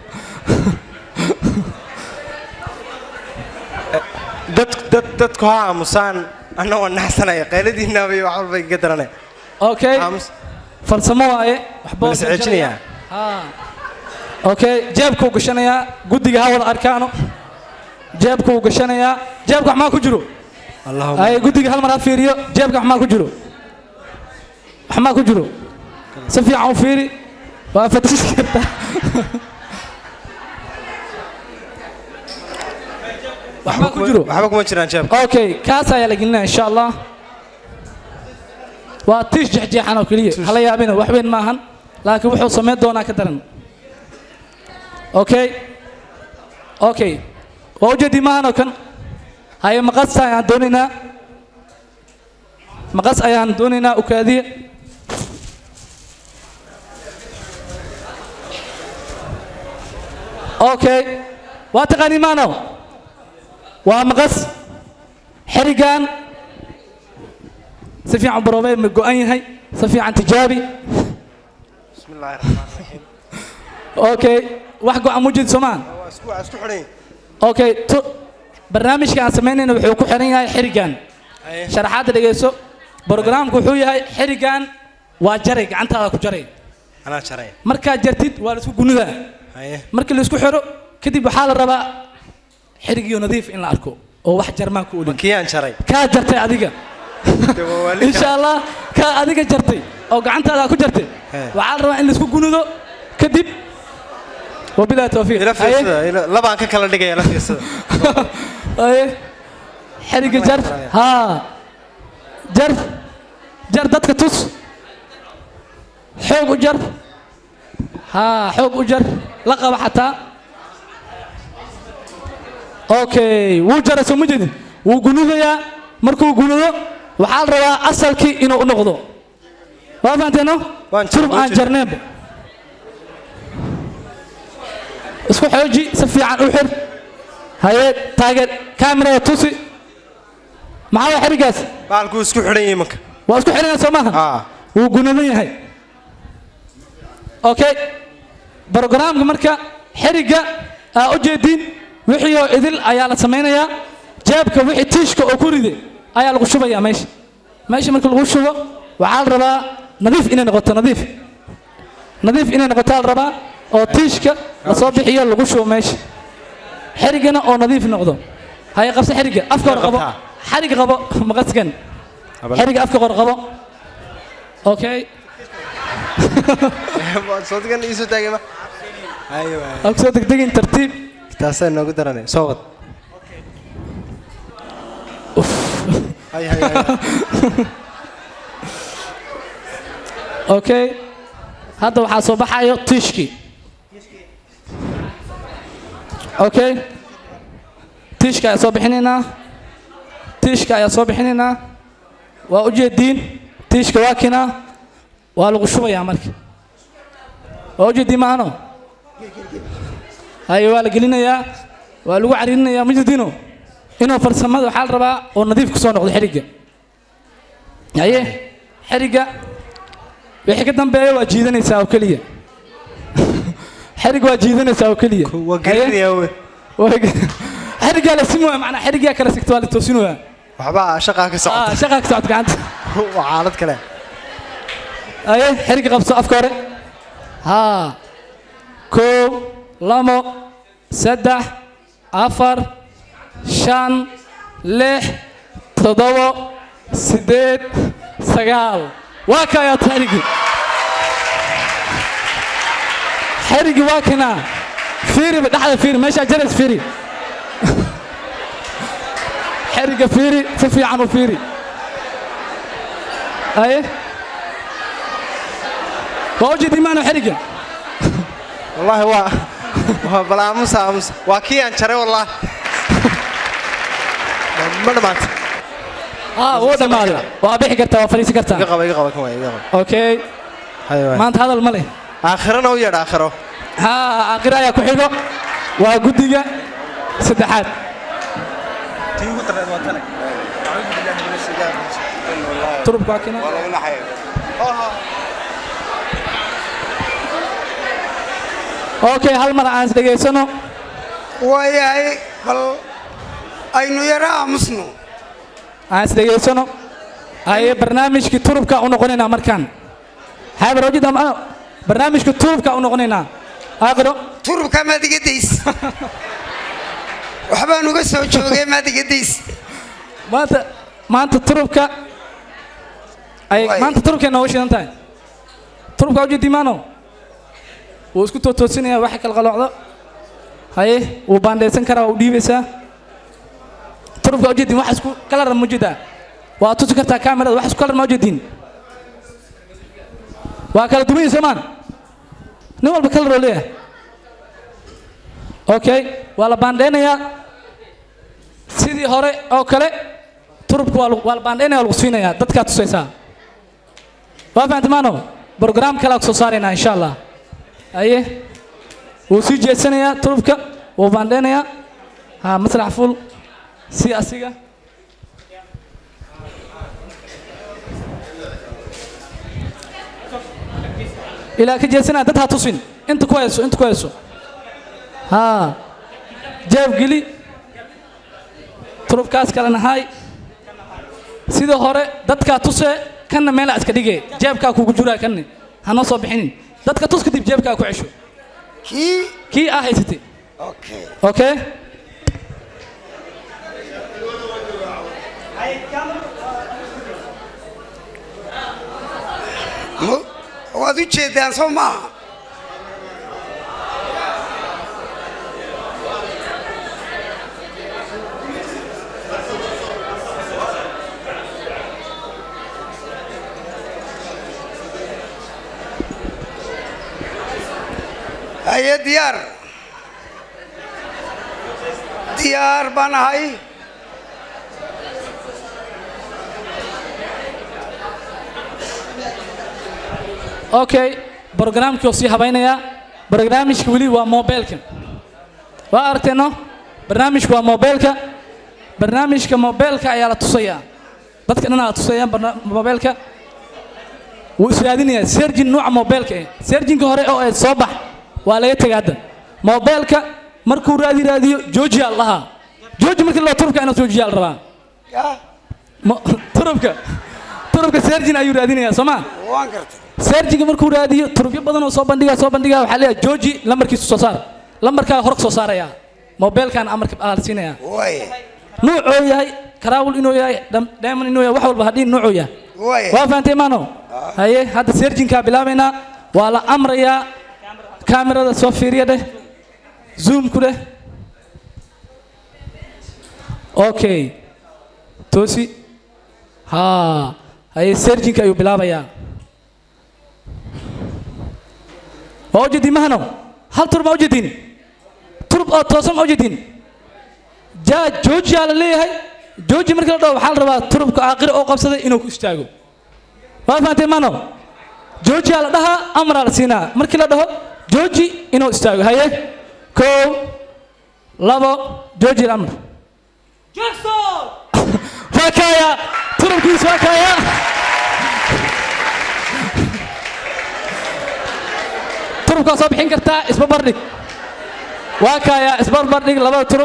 dad dad dadku ha aamusaan annagoo naxsanaya qayladiinnaaba iyo wax walba iga daranay okay farsamo waaye waxbuu Bal is ceejinayaa. Ah. okay jeebkuu gashanayaa guddiga ha wada arkaano jeebkuu gashanayaa jeebka wax maa ku jiro allahuma ay guddiga hal mar ha fiiriyo jeebka wax maa ku jiro wax maa ku jiro si fiican u fiiri waa fatish kartaa wax maa ku jiro waxba kuma jiraan jeebka okay kaas ayaa la gelinaya insha allah waa tiish jeexjeexan oo keliya hala yaabina wax weyn maahan laakiin wuxuu samayn doonaa ka daran okay okay waa ujeedi maahan oo kan haye maqas ayaan doonaynaa maqas ayaan doonaynaa ukaadiye okay waa taqaani maano waa maqas xerigan si fiican baroobee ma go'an yahay si fiican tijaabi bismi illaahi raxmaan raxiim okay wax go'an mujid soomaan waa isku waa isku xidhan okay tu barnaamijka aan samaynayna wuxuu ku xiran yahay xerigan Haye. sharaxaadda dhegeyso brogramku wuxuu yahay xerigan waa jaray gacantaada ku jaray anaa jaray markaad jartid waa laisku gunidaa haye markii laisku xiro kadib waxaa la rabaa xerigiyo nadiif in la arko oo wax jarmaan ku olin kiyaan jaray kaa jartay adiga Dee waa waalid insha allah kaa adiga jartay oo gacantaada ku jartay He. waxaa la rabaa in laisku gunido kadib wabilahi tawfiiq ila Haye. fiirsada ila- labaan ka kala dhigaya ila fiirsada Haye. xeriga jar haa jar jar dadka tus xoog u jar haa xoog u jar la qaba xataa okay wuu jaray soo ma jeedin wuu gunudayaa markuu gunudo waxaa la rabaa asalkii inuu u noqdo waa fahanteeno Waan jar- turub waan aan jar- jarneenba isku xooji si fiican u xir haye taageer kaamirada tusi maxaa waa xerigaas baalkuu isku xidhan yahay imanka waa isku xiranyaa soo maaha aa wuu gunadan yahay okay brogramka marka xeriga aa u jeediin wixii oo idil ayaa la samaynayaa jeebka wixii tiishka oo ku ride ayaa lagu shubayaa meesha meesha marka lagu shubo waxaa la rabaa nadiif inay noqoto nadiif nadiif inay noqotaa la rabaa oo tiishka lasoo bixiyo lagu shubo meesha xerigana oo nadiif noqdo haye qabse xeriga afka hor qabo qabtaa. xarig qabo maqaskan xeriga afka hor qabo okay soodigan iisoo taagay ma haye waaye ha kusoo degdegin tartiib taasaa noogu daranay soo wad hay hay hay okay hadda waxaa soo baxayo tiishkii okay tiishka ayaa soo bixinaynaa tiishka ayaa soo bixinaynaa waa ujeediin tiishka waa kinaa waa lagu shubayaa marka waa ujeediin maahano haye waa la gelinayaa waa lagu cariirinayaa majeediino inuu farsamada waxaa la rabaa oo nadiif ku soo noqdo xerigga haye xerigga wixii ka dambeeya waa jiidanaysaa oo keliya xerig waa jiidanaysaa oo keliya waa gelinayaa we xeriggaa la simoya macnaa xeriggaa kala sigta waa la toosinoyaa waxba shaqaa ka ah socota shaqaa ka socota gacanta waa xaalad kale aye xerigga qabso afka hore haa kow labo saddex afar shan lix toddobo siddeed sagaal waa kaayaata xeriggii xeriggii waa kinaa fiiriba dhexda fiiri meeshaa jaras fiiri xerigga fiiri si fiican u fiiri aye waa ujeedi maano xerigga wallaahi waa waa bal aamusa aamusa waa kii aan jaray wallaahi ma dhamaanta aa wuu dhammaaday waa bixi kartaa waa fadhiisan iga kartaa qaba iga qaba kan waay iga qaba okay haye waay maanta hadal ma leh aakhirana u yeedh aakhiro haa aakhira ayaa ku xigo waa guddiga saddexaad tii ugu darreed waa tane turubka waa kina okay hal mar aan is dhegaysano waayahay bal aynu yaro aamusno aan is dhegaysano haye barnaamijkii turubka u noqonaynaa markaan haye barnaamijda ma- barnaamijka turubka u noqonaynaa aakhiro turubka maad iga days waxbaan uga soo joogay maad iga days maanta maanta turubka ay Waay. maanta turubkay nooga shidan tahay turubka ujeedi maano wuu isku tootoosinaya waxa kala qalocdo haye wuu baandhaysan karaa waa u dhiibaysaa turubka ujeedin wax isku kalar ma ujeedaa waa tusi kartaa kaamirada wax isku kalar ma ujeedin waa kala duwan yihiin soomaan nin walba kalar oo leeyahay okay waa la baandhaynayaa sidii hore oo kale turubka waa lagu- waa la baandhaynaya waa lagu siinayaa dadkaa tusaysaa waa fahamtay maano brograam kalaa ku soo saaraynaa insha allah aye wuu sii jeedsanayaa turubka wuu baandhaynayaa ha masrax ful si asiga ilaa ka jeedsanaya dad ha tusin inta ku hayso inta ku hayso haa jeeb geli turubkaas kalena hay sidii hore dadkaa tuse kanna meelaa iska dhige jeebkaa kugu jiraa kanne hanoo soo bixinin dadka tus kadib jeebkaa ku cesho kii kii aa haysatay okay okay Mu- waad u jeedaan soo maaha haye diyaar diyaar baan ahay okay barnaamijkii oo sii habaynayaa barnaamijka weli waa mobilka waa aragteeno barnaamijku waa mobilka barnaamijka mobilka ayaa la tusayaa dadka dhan la tusayaan barna- mobilka wuu israadinayaa serjin nuuca mobilka eh serjinka hore oo ay soo bax waa laga tegaa hadda mobilka markuu raadi raadiyo joojiyaa la dhahaa jooji markii loo turubka inuu joojiyaa la rabaa yaa Mo- turubka turubka serjin ayuu raadinayaa soo maa waan gartay seerjiga markuu raadiyo turubyo badan oo soo bandhiga soo bandhiga waxaa leeyahay jooji lambarkiisu soo saar lambarkaa hor ka soo saaraya mobilkan amarka aa la siinaya waaya nuucoo yahay karaawul inuu yahay dham- diamond inuu yahay wax walba hadhiin nuucuu yahay waaya waa fahantay maano haye hadda seerjinkaa bilaabaynaa waa la amrayaa kaamirada soo fiiriya dheh zoomku dheh okay toosi haa haye seerjinka ayuu bilaabayaa waa ujeedin mahano hal turub ma ujeedin turub oo toosan ma ujeedin jaa joojiyaa la leeyahay jooji markii la dhaho waxaa la rabaa turubka aakhira oo qabsaday inuu ku istaago waa fahanteen mano joojiyaa la dhahaa amraa la siinaa markii la dhaho jooji inuu istaago haye kow labo jooji amr waa kaaya turubkiis waa kaaya turubkaa soo bixin kartaa isbarbardhig waa kaaya isbarbardhig labada turub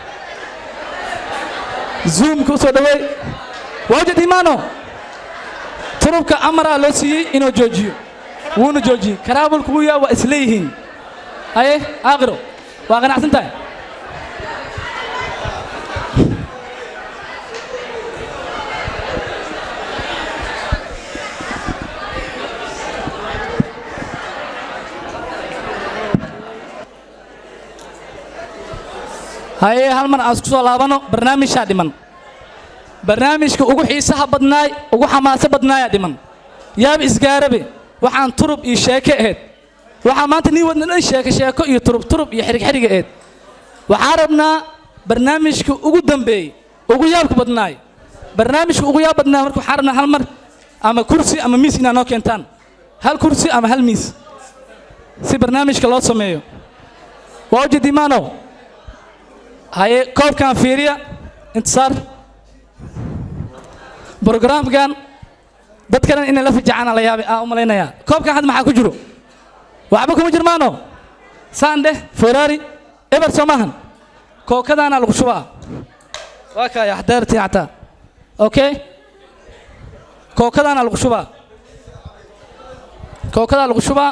zoomka usoo dhaweey waajid imaano turubka amaraa loo siiyey inuu joojiyo wuuna joojiyey karaabulku wuu yaa waa isleeyihiin haye aakhiro waa qanacsan tahay haye hal mar aan isku soo laabano barnaamijaa dhiman barnaamijka ugu xiisaha badnaay ugu xamaaso badnaayaa dhiman yaaba isgaarabe waxaan turub iyo sheeke ahayd waxaa maanta nii wadna dhan sheeke sheeko iyo turub turub iyo xirig xiriga ahayd waxaa rabnaa barnaamijka ugu dambeeyey ugu yaabka badnaay barnaamijka ugu yaab badnaay marka waxaa rabnaa hal mar ama kursi ama miis inaad noo keentaan hal kursi ama hal miis si barnaamijka loo sameeyo waa ujeedimaano haye koobkan fiiriya intisaar brogramkan dad kalena inay la fijacaan la yaabay aan u malaynayaa koobkan hadda maxaa ku jiro waxba kuma jirmaano saan dheh ferrari eber soo maahan kookadaana lagu shubaa waa kaaya xadaartii xataa okay kookadaana lagu shubaa kookadaa lagu shubaa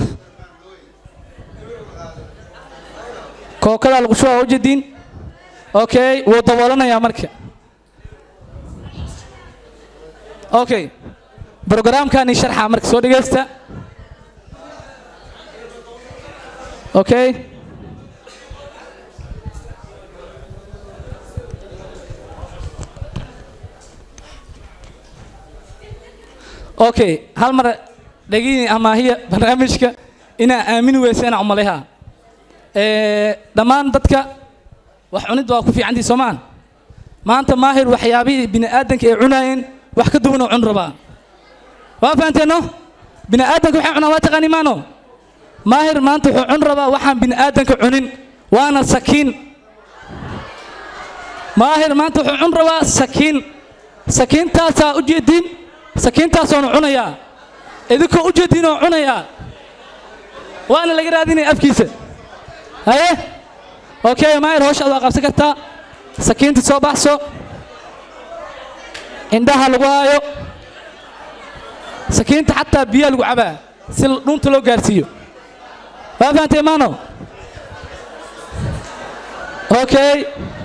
kookadaa lagu shubaa ujeediin okay wuu daboolanayaa marka okay brogramkani sharxa marka soo dhegaysta okay okay hal mar dhegini amaahiya barnaamijka inaa aamini weyseen umaleha dhammaan dadka wax cunid waa ku fiicantii soomaan maanta maahir waxyaabihii bini aadanka ay cunaayeen wax ka duwanoo cun rabaa waa fahanteeno bini aadanka waxay cunaan waa taqaani maano maahir maanta wuxuu cun rabaa waxaan bini aadanka cunin waana sakiin maahir maanta wuxuu cun rabaa sakiin sakiintaasaa u jeediin sakiintaasoonu cunayaa idinkoo u jeediinoo cunayaa waana laga raadinaya afkiisa haye okay maahir howshaad waa qabsan kartaa sakiinta soo baxso indhaha lagu haayo sakiinta xataa biyaa lagu cabaa si dhunta loo gaarsiiyo waa fahantay maano okay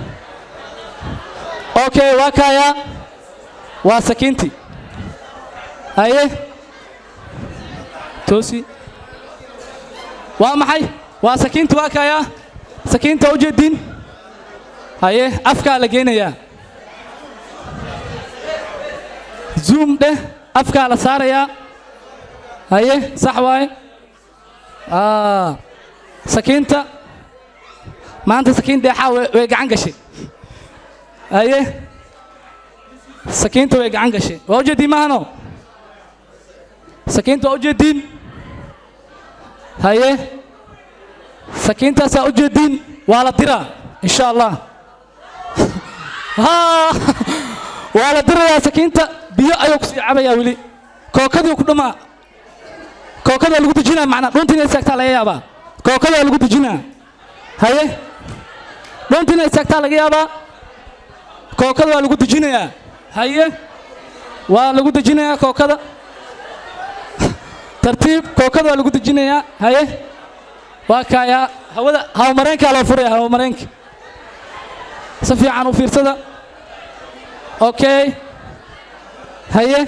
okay waa kaayaa waa sakiintii haye toosi waa maxay waa sakiinta waa kaayaa sakiinta u jeediin haye afkaa la geynayaa zoom dheh afkaa la saarayaa haye sax waaye sakiinta maanta sakiin deexaa way gacan gashay haye sakiinta way gacan gashay waa ujeediin maahano sakiinta waa ujeediin haye sakiintaasaa ujeediin waa la diraa insha allah waa la dirayaa sakiinta biyo ayuu kusii cabayaa weli kookadii ku dhamaa kookada waa lagu dejinaa macnaa dhunta inay istaagtaa laga yaabaa kookada waa lagu dejinaa haye dhunta inay istaagtaa laga yaabaa kookada waa lagu dejinayaa haye waa lagu dejinayaa kookada tartiib kookada waa lagu dejinayaa haye waa kaayaa hawada hawamareenkaa loo furaya hawamareenka si fiican u fiirsada okay haye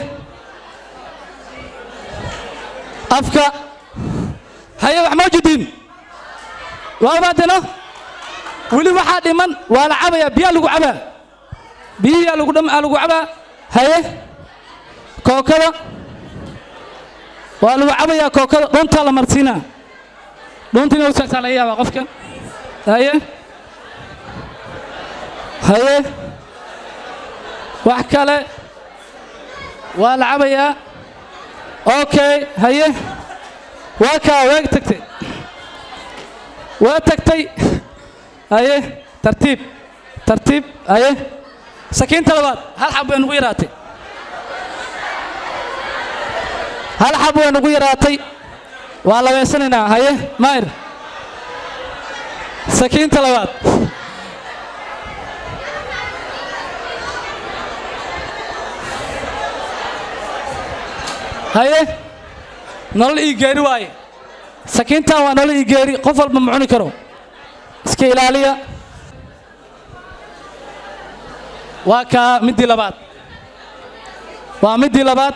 afka haye wax ma ujeediin waa maadano weli waxaa dhiman waa la cabayaa biyaa lagu cabaa biyiyaa lagu dham lagu cabaa haye kookada waa lagu cabayaa kookada dhuntaa la marsiinaa dhunta inay usaagtaa laga yaabaa qofka haye haye wax kale waa la cabayaa okay haye waa kaa waag tagtay waa tagtay haye tartiib tartiib haye sakiinta labaad hal xab way nugu yaraatay hal xab way nugu yaraatay waa labeysanaynaa haye maayir sakiinta labaad haye nolol ii geeri waaye sakiintan waa nolol ii geeri qof walba ma cuni karo iska ilaaliya waa kaa middii labaad waa middii labaad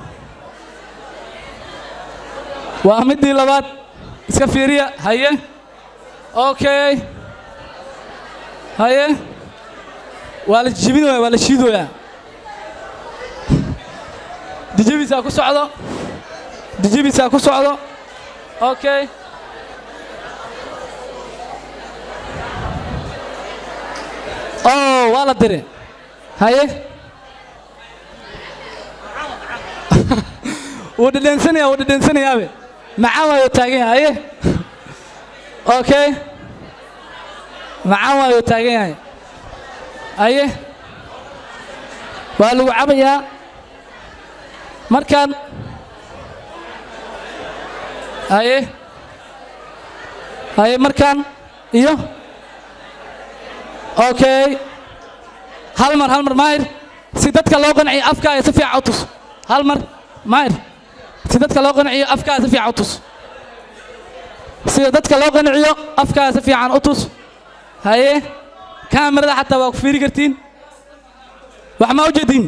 waa middii labaad iska fiiriya haye okay haye waa la jibinaya waa la shiidoyaa dijibisaa ku socdo dijibisaa ku socdo okay oh waa la dire haye wuu dhedhensanaya wuu dhedhensanayaabe macaan waayo taagan yahay haye okay macaan waayo taagan yahay haye waa lagu cabayaa markaan haye haye markaan iyo okay hal mar hal mar maahir si dadka loo qanciyo afkaaga si fiican u tus hal mar maahir si dadka loo qanciyo afkaaga si fiican u tus sida dadka loo qanciyo afkaaga si fiican u tus haye kaamirada xataa waa ku fiiri kartiin wax ma u jeedin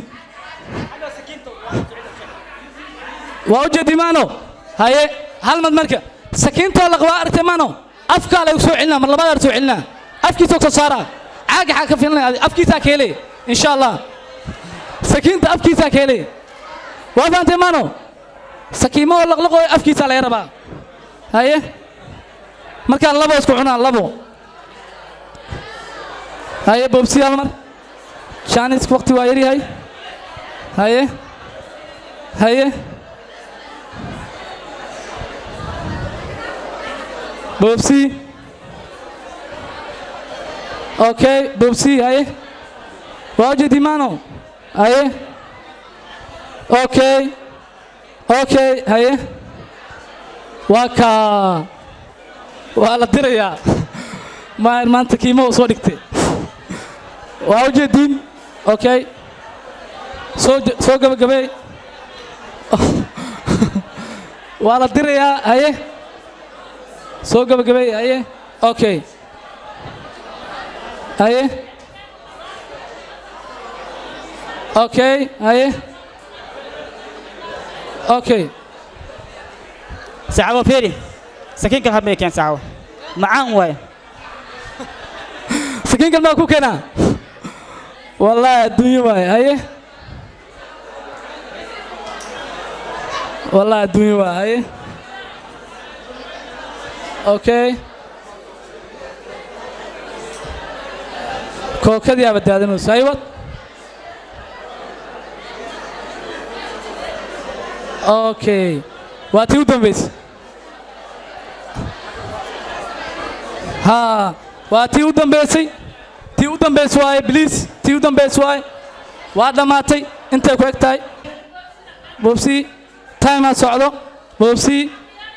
waa u jeedi maano haye hal mad marka sakiintoo laqabaa aragtay maano afkaa lagu soo celinaa mar labaad soo celinaa afkiisa soo saaraa caaga xaa ka filanaya afkiisaa ka helay insha allah sakiinta afkiisaa ka helay waa fahamtay maano sakiimahoo laqlaqooyo afkiisaa laga rabaa haye markaan labo isku cunaan labo haye boobsi hal mar shaanisk waqti waa yaryahay haye haye boobsi okay boobsi haye waa ujeedi maano haye okay okay haye waa kaa waa la dirayaa maayar maanta kiimahu soo dhigtay waa ujeediin okay soo soo gabagabey waa la dirayaa haye soo gabagabey haye okay haye okay haye okay sacabo fiiri sakiinkan habmay keen sacabo macaan waaye sakiinkan maa ku keenaa wallaahi adduunyo waaye haye wallaahi adduunyo waa haye okay kookadii aa badaadanayso haywad okay waa tii u dambaysa haa waa tii u dambaysay tii u dambaysay waaye bliis tii u dambaysay waaye waa dhammaatay intay ku eg tahay boobsii timaa socdo boobsii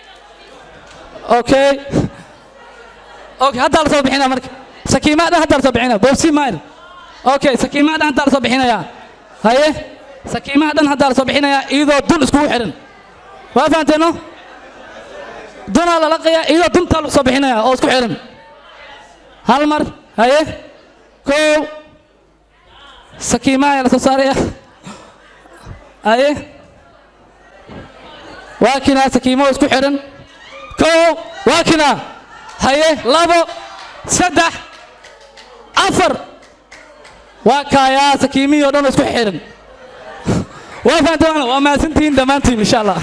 okay okay haddaa la soo bixinaa marka sakiimaa dhan haddaa la soo bixinaa boobsii maayr okay sakiimaa dhan haddaa la soo bixinayaa haye sakiimaha dhan haddaa la soo bixinayaa iyadoo dun iskugu xidhan waa fahanteeno dunaa la laqayaa iyadoo duntaa lagu soo bixinayaa oo isku xidhan hal mar haye kow sakiimaha ayaa la soo saaraya haye waa kinaa sakiimo isku xidhan kow waa kinaa haye labo saddex afar waa kaayaa sakiimihii oo dhan oo isku xidhan waa fahanteen waa mahadsantihiin dhammaantiin insha allah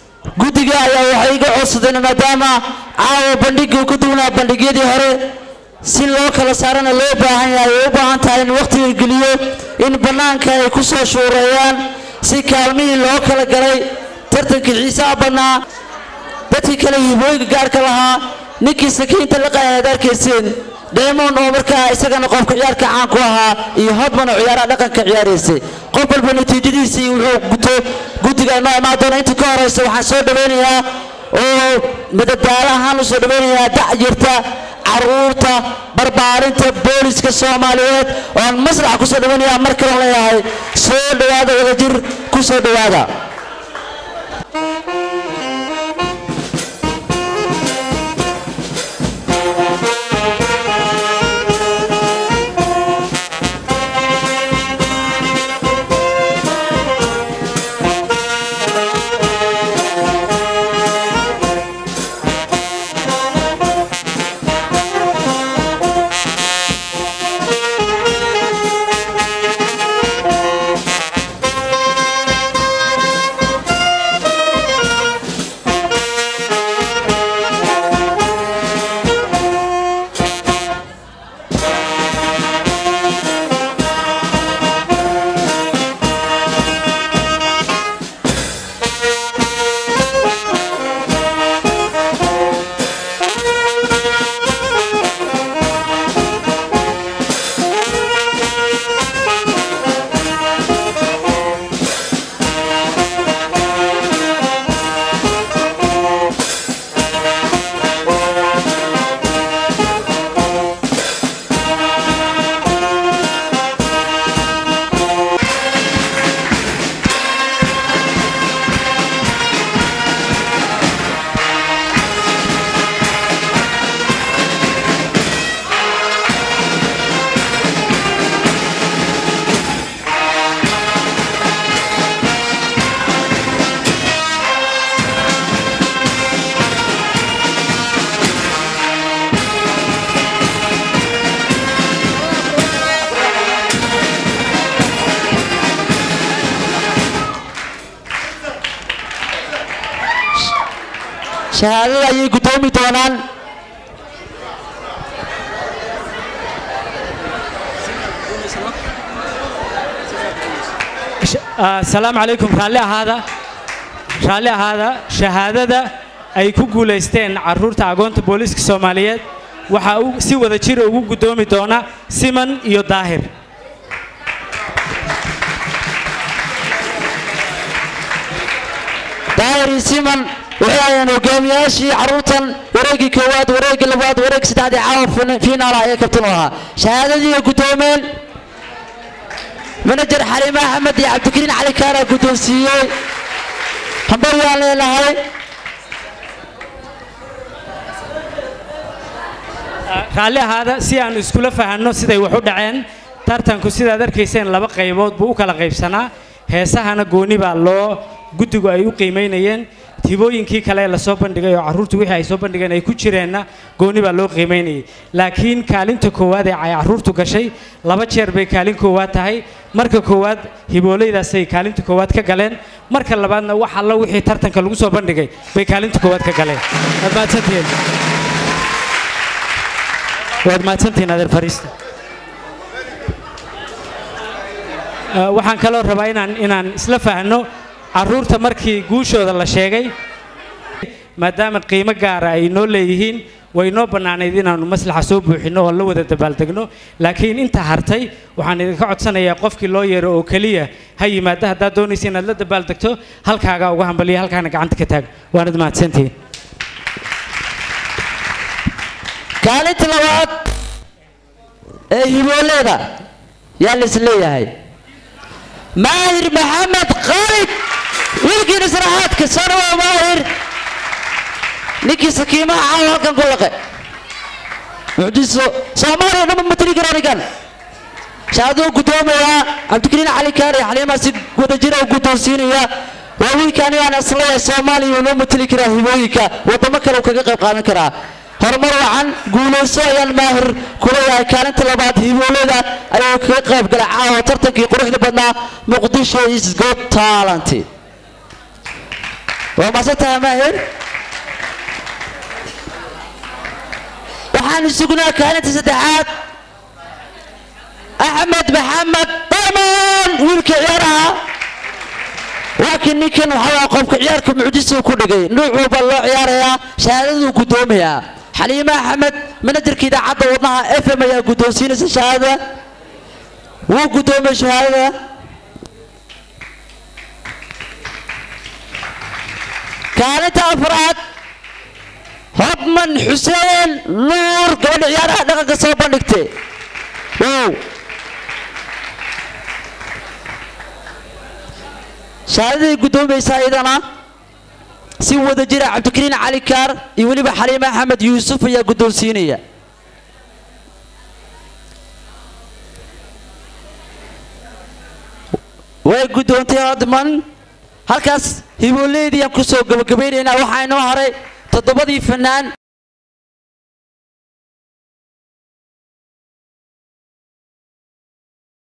guddiga ayaa waxay iga codsadeen maadaama caawa bandhigii ku duwnaa bandhigyadii hore si loo kala saarana loo baahan yahay ay u baahan tahay in waqtiga geliyo in bannaanka ay ku soo shuureeyaan si kaalmihii loo kala galay tartankii xiisaha badnaa dadkii kale hibooyinka gaarka lahaa ninkii sakiinta la qayaad arkayseen diamond oo markaa isagana qofka ciyaarka caan ku ahaa iyo hodman oo ciyaaraha dhaqanka ciyaaraysay qof walba natiijadiisii wuxuu guto guddiga inoo imaan doona inta ka horeysa waxaan soo dhawaynayaa oo madadaalo ahaan u soo dhawaynayaa dacyirta caruurta barbaarinta booliska soomaaliyeed oo aan maslaxa ku soo dhawaynayaa mar kale leeyahay soo dhowaada wadajir ku soo dhowaada shahaadada ayay guddoomi doonaan asalaamu calaykum raalli ahaada raalli ahaada shahaadada ay ku guulaysteen carruurta agoonta booliiska soomaaliyeed waxaa u si wada jira ugu guddoomi doona siman iyo daahir daahir iyo siman waxay ayaan hogaamiyaashii carruurtan wareegii koowaad wareegii labaad wareeg saddexdii caawa fiinaal ayay kabtan u ahaa shahaadadii ay guddoomeen manajer xaliime axmed iyo cabdikariin cali kaara guddoonsiiyey hambar waan leenahay raalli ahaada si aan iskula fahanno siday wax u dhaceen tartanku sidaad arkayseen laba qaybood buu u kala qaybsanaa heesahana gooni baa loo guddigu ay u qiimaynayeen tibooyinkii kale ee lasoo bandhigay oo carruurtu wixii ay soo bandhigeen ay ku jireenna gooni baa loo qiimaynayay laakiin kaalinta koowaad ee ay carruurtu gashay laba jeer bay kaalin koowaad tahay marka koowaad hiboolaydaasay kaalinta koowaad ka galeen marka labaadna wax alla wixii tartanka lagu soo bandhigay bay kaalinta koowaad ka galeen waad mahadsantihiin waad mahadsantihiin adeer fariista waxaan kaloo rabaa inaan inaan isla fahanno carruurta markii guushooda la sheegay maadaama qiimo gaara ay noo leeyihiin way noo bannaanayd inaannu maslaxa soo buuxinno oo la wada dabaaldegno laakiin inta hartay waxaan idinka codsanayaa qofkii loo yeero oo keliya ha yimaada haddaad doonaysa inaad la dabaaldegto halkaagaa uga hambaliya halkaana gacanta ka taag waanad mahadsantihiin kaalinta labaad ee hibooleeda yaa la is leeyahay maahir maxamed khalid wiilkiina saraxaadka sanwa maahir ninkii sakiimaha caawa halkan ku laqe mucjiso soomaaliya dhanba matali kara anigan shahaaduu guddoomayaa cabdikariin cali kaar iyo xaliimaa si wadajira u guddoonsiinaya waa wiilka anigaan isleeyahay soomaaliya uu noo matali karaa hibooyinka waddamo kale uu kaga qayb qaadan karaa horumar wacan guulayso ayaan maahir kuleeyahay kaalinta labaad hiboolada ayuu kaga qayb galay caawa tartankii quruxda badnaa muqdisho is got talent waa maasan tahay maahir waxaan sugnaa kaalinta saddexaad axmed maxamed daman wiilka ciyaaraha laakiin ninkan waxaa qofka ciyaarka mucjisuu ku dhigay nuuc walba loo ciyaarayaa shahaadaduu guddoomayaa xaliime axmed manajerka idaacadda wadnaha f m ayaa guddoonsiinaysa shahaadada wuu guddoomay shahaadada kaalinta afraad hodman xuseen nuur gabadha ciyaaraha dhaqanka soo bandhigtay wow shahaadaday guddoomaysaa iyadana si wada jira cabdikariin cali kaar iyo weliba xaliime axmed yuusuf ayaa guddoonsiinaya way guddoontay hodman halkaas hibooleydiiyaan kusoo gabagabaynaynaa waxaa inoo haray toddobadii fanaan